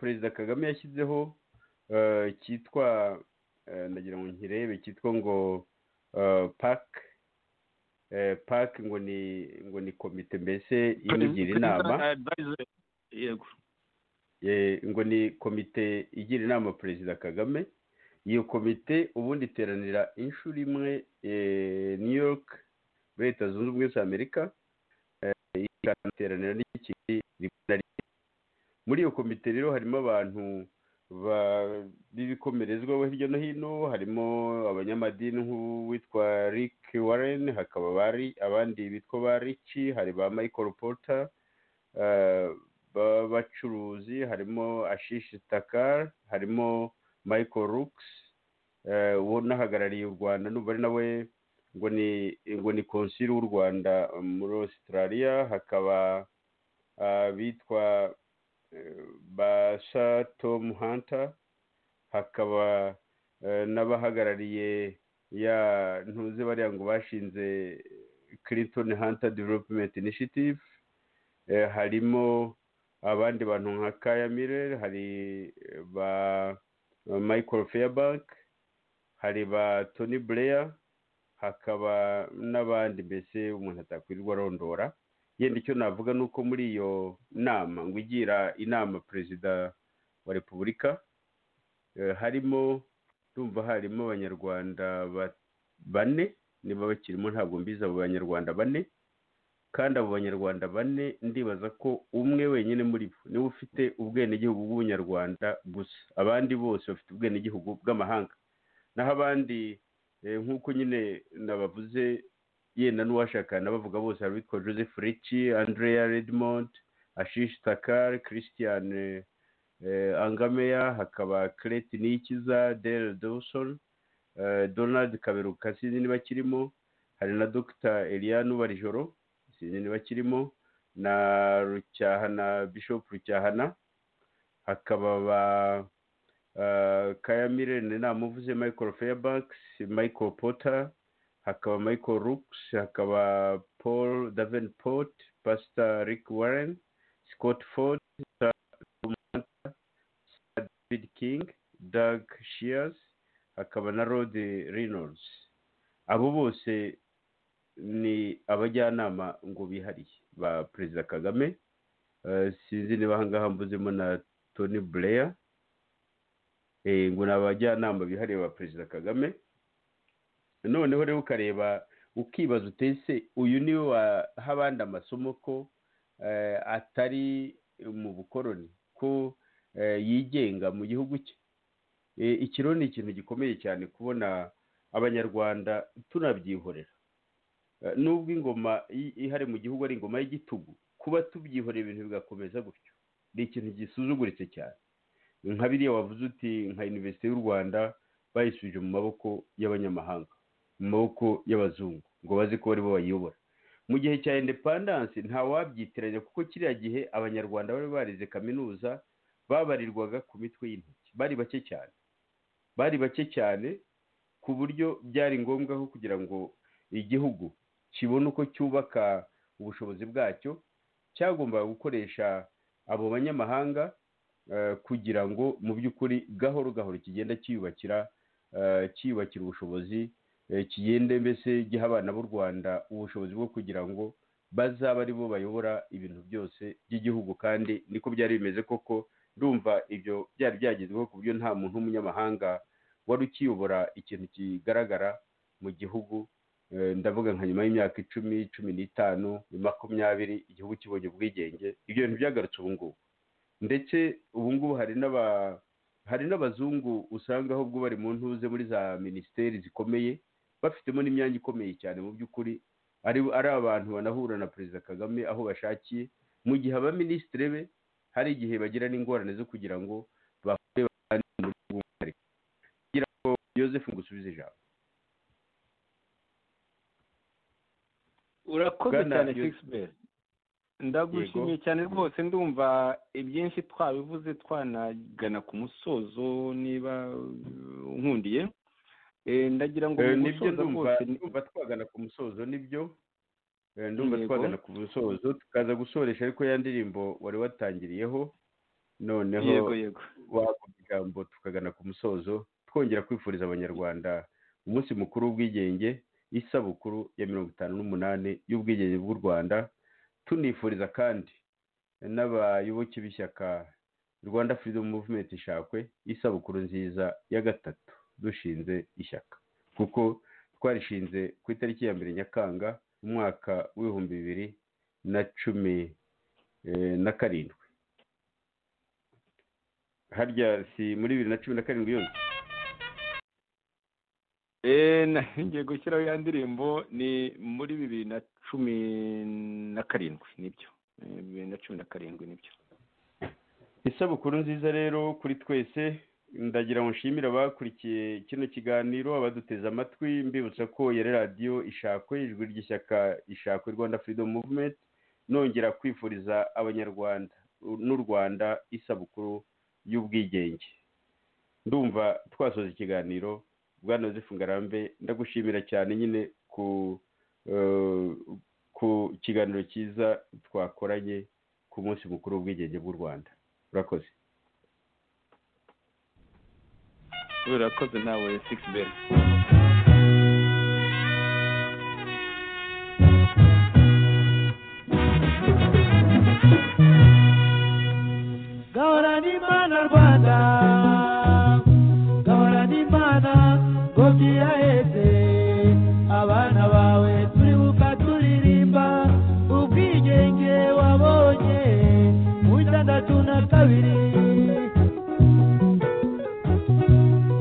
Speaker 3: perezida kagame yashyizeho eh, cyitwa eh, ndagira ngo nkirebe cyitwa ngo eh, pac eh, pac ngo ni ngo ni komite mbese imugira inama
Speaker 4: yego
Speaker 3: Eh, ngo ni komite igira inama perezida kagame iyo komite ubundi iteranira inshuro imwe eh, new york muri leta zunze ubumwe za amerika eh, iteranira n'ikindi rimwe na rimwe muri iyo komite rero harimo abantu ba- b'ibikomerezwa hirya no hino harimo abanyamadini nk'uwitwa rick warren hakaba bari abandi bitwa ba rici hari ba michael porter eh, b'abacuruzi harimo ashishi takar harimo michael rooks eh, unahagarariye u rwanda n'ubu ari nawe ngo ni ngo ni konsili w'u rwanda muri australia hakaba ah, bitwa eh, basa tom hunter hakaba eh, n'abahagarariye ya ntuze bariya ngo bashinze clinton hunter development initiative eh, harimo abandi bantu nka kaya mirere hari eh, ba ba michael fairbank hari ba tony blair hakaba n'abandi mbese umuntu atakwirirwa arondora yenda icyo navuga ni uko muri iyo nama ngo igira inama perezida wa repubulika eh, harimo ndumva harimo abanyarwanda ba- bane niba bakirimo ntabwo mbizi abo banyarwanda bane kandi abo banyarwanda bane ndibaza ko umwe wenyine muri bo niwe ufite ubwenegihugu bw'ubunyarwanda gusa abandi bose bafite ubwenegihugu bw'amahanga naho abandi eh, nk'uko nyine nabavuze yenda n'uwashakana bavuga bose hari abitwa joseph rici andrea redmond ashish takar christian eh, eh, angameya hakaba kireti nikiza dale dawson eh, donald kaberuka sinzi niba kirimo hari na dr eliane ubarijoro sinzi niba kirimo na rucyahana bishop rucyahana hakaba ba eh, kaya mirene namuvuze michael fairbanks michael potter hakaba michael rooks hakaba paul davenport pastor rick warren scott ford Sir Tom Hunter, Sir david king doug shears hakaba na rod reynolds abo bose ni abajyanama ngo bihariye ba perezida kagame Eh, sinzi niba ahangaha mbuzemo na tony blair Eh, ngo ni abajyanama bihariye ba perezida kagame noneho rero ukareba ukibaza utese uyu niwe waha abandi amasomo ko eh, atari mu bukoroni ko eh, yigenga mu gihugu cye Eh, iki rero ni ikintu gikomeye cyane kubona abanyarwanda tunabyihorera Eh, nubwo ingoma i- ihari mu gihugu ari ingoma y'igitugu kuba tubyihorera ibintu bigakomeza gutyo ni ikintu gisuzuguritse cyane nka biriya wavuze uti nka iniverisite y'u rwanda bayisubije mu maboko y'abanyamahanga mu maboko y'abazungu ngo bazi ko bari bo bayiyobora mu gihe cya indepandanse nta wabyitiranya kuko kiriya gihe abanyarwanda bari barize kaminuza babarirwaga ku mitwe y'intoki bari bake cyane bari bake cyane ku buryo byari ngombwa ko kugira ngo igihugu kibona uko cyubaka ubushobozi bwacyo cyagombaga gukoresha abo banyamahanga eh, kugira ngo mu by'ukuri gahoro gahoro kigenda cyiyubakira eh, cyiyubakira ubushobozi eh, kigende mbese giha abana b'u rwanda ubushobozi bwo kugira ngo bazaba ari bo bayobora ibintu byose by'igihugu kandi niko byari bimeze koko ndumva ibyo byari byagezweho ku buryo nta muntu w'umunyamahanga wari ukiyobora ikintu kigaragara mu gihugu Eh, ndavuga nka nyuma y'imyaka icumi cumi n'itanu makumyabiri igihugu kibonye ubwigenge ibyo bintu byagarutse ubu ngubu ndetse ubu ngubu hari n'aba hari n'abazungu usanga ahubwo bari mu ntuze muri za minisiteri zikomeye bafitemo n'imyanya ikomeye cyane mu by'ukuri ari ari abantu banahura na perezida kagame aho bashakiye mu gihe abaminisitiri be hari igihe bagira n'ingorane zo kugira ngo bahure baganire mu buryo bw'umwihariko kugira ngo Joseph ngusubize ijambo
Speaker 4: urakoze
Speaker 3: Bwana
Speaker 4: cyane
Speaker 3: Yus-
Speaker 4: fexiberi ndagushimiye cyane rwose ndumva ibyinshi twabivuze twanagana ku musozo niba uh, unkundiye Eh, ndagira ngo
Speaker 3: Eh,
Speaker 4: mu
Speaker 3: nibyo
Speaker 4: gusoza
Speaker 3: ndumva
Speaker 4: kose ni-
Speaker 3: ndumva twagana ku musozo nibyo Eh, ndumva
Speaker 4: Yego.
Speaker 3: twagana ku musozo tukaza gusoresha ariko ya ndirimbo wari watangiriyeho noneho
Speaker 4: yego yego
Speaker 3: wavuga ijambo tukagana ku musozo twongera kwifuriza abanyarwanda umunsi mukuru w'ubwigenge isabukuru ya mirongo itanu n'umunani y'ubwigenge bw'u rwanda tunifuriza kandi n'abayoboke b'ishyaka rwanda freedom movement ishakwe isabukuru nziza ya gatatu dushinze ishyaka kuko twarishinze ku itariki ya mbere nyakanga mu mwaka w'ibihumbi bibiri na cumi eh, na karindwi harya si muri bibiri na cumi na karindwi yose
Speaker 4: Eh, na- ngiye gushyiraho ya ndirimbo ni muri bibiri na cumi na karindwi nibyo Eh, bibiri na cumi na karindwi nibyo
Speaker 3: isabukuru nziza rero kuri twese ndagira ngo nshimire abakurikiye kino kiganiro abaduteze amatwi mbibutsa ko yari radiyo ishakwe ijwi ry'ishyaka ishakwe rwanda freedom movement nongera kwifuriza abanyarwanda n'u rwanda isabukuru y'ubwigenge ndumva twasoza ikiganiro bwana yosefu ngarambe ndagushimira cyane nyine ku eh, ku kiganiro cyiza twakoranye ku munsi mukuru w'ubwigenge bw'u rwanda urakoze
Speaker 4: urakoze nawe six bell
Speaker 2: gahorana imana rwanda gahorana imana ngo byiraheze abana bawe turi buka turirimba ubwigenge wabonye mu itandatu na kabiri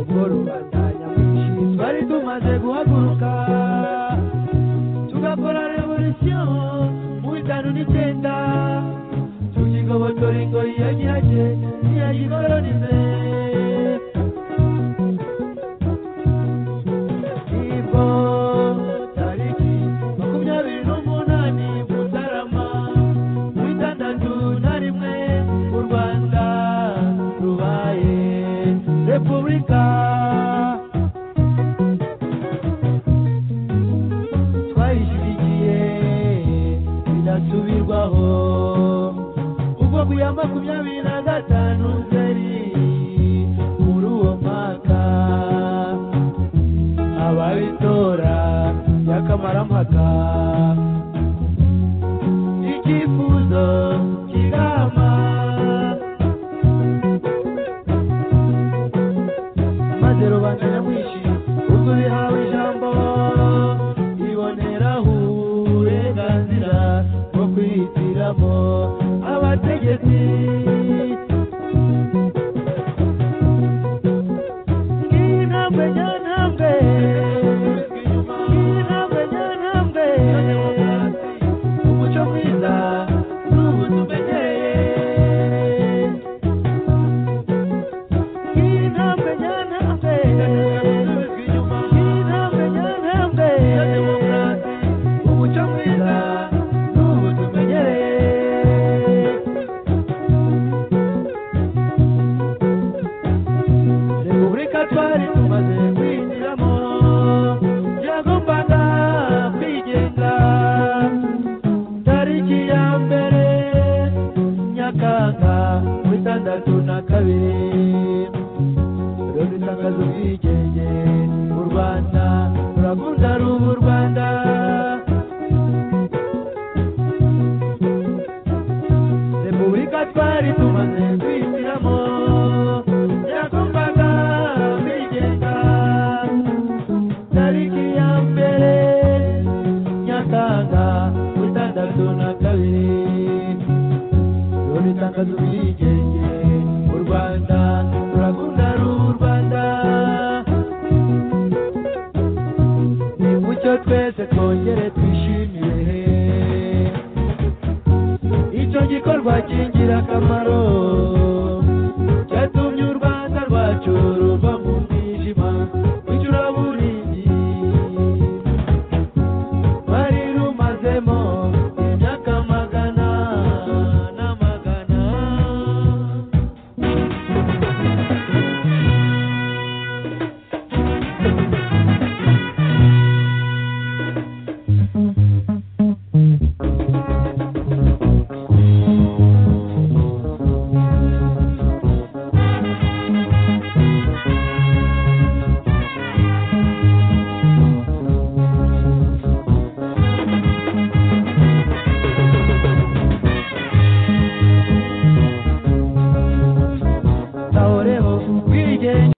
Speaker 2: ubwo rubanda nyamwinshi twari tumaze guhaguruka tugakora revolisiyo mu itanu n'icyenda tukigobotora ingoyi ya nyirake ntiyayikoronize nibwo tariki makumyabiri n'umunani mutarama mu itandatu na rimwe u rwanda rubaye repubulika twayishyigikiye bidasubirwaho ubwo ku ya makumyabiri na gatanu nzeri muri uwo mwaka ababitora by'akamaramaka icyifuzo cy'inama maze rubanda nyamwinshi ubwo bihawe ijambo iboneraho uburenganzira bwo kwihitiramo abategetsi nk'intambwe nyantambwe nk'intambwe nyantambwe ya demokarasi umuco mwiza n'ubu tumenyereye nk'intambwe nyantambwe nk'intambwe nyantambwe ya demokarasi umuco mwiza n'ubu tumenyereye repubulika twari tumaze kwinjiramo yagombaga kwigenga tariki ya mbere nyakanga ku itandatu na kabiri rero itangazo ubwigenge u rwanda rurakunda ruba u rwanda repubulika twari tumaze kwihitiramo yagombaga kwigenga tariki ya mbere nyakanga ku itandatu na kabiri ruri tangazo ubwigenge u rwanda turakunda ruba u rwanda nimucyo twese twongere twishimire icyo gikorwa cy'ingirakamaro cyatumye u rwanda rwacu ruva mu mwijima w'icuraburindi bari rumazemo imyaka magana n'amagana ubwigenge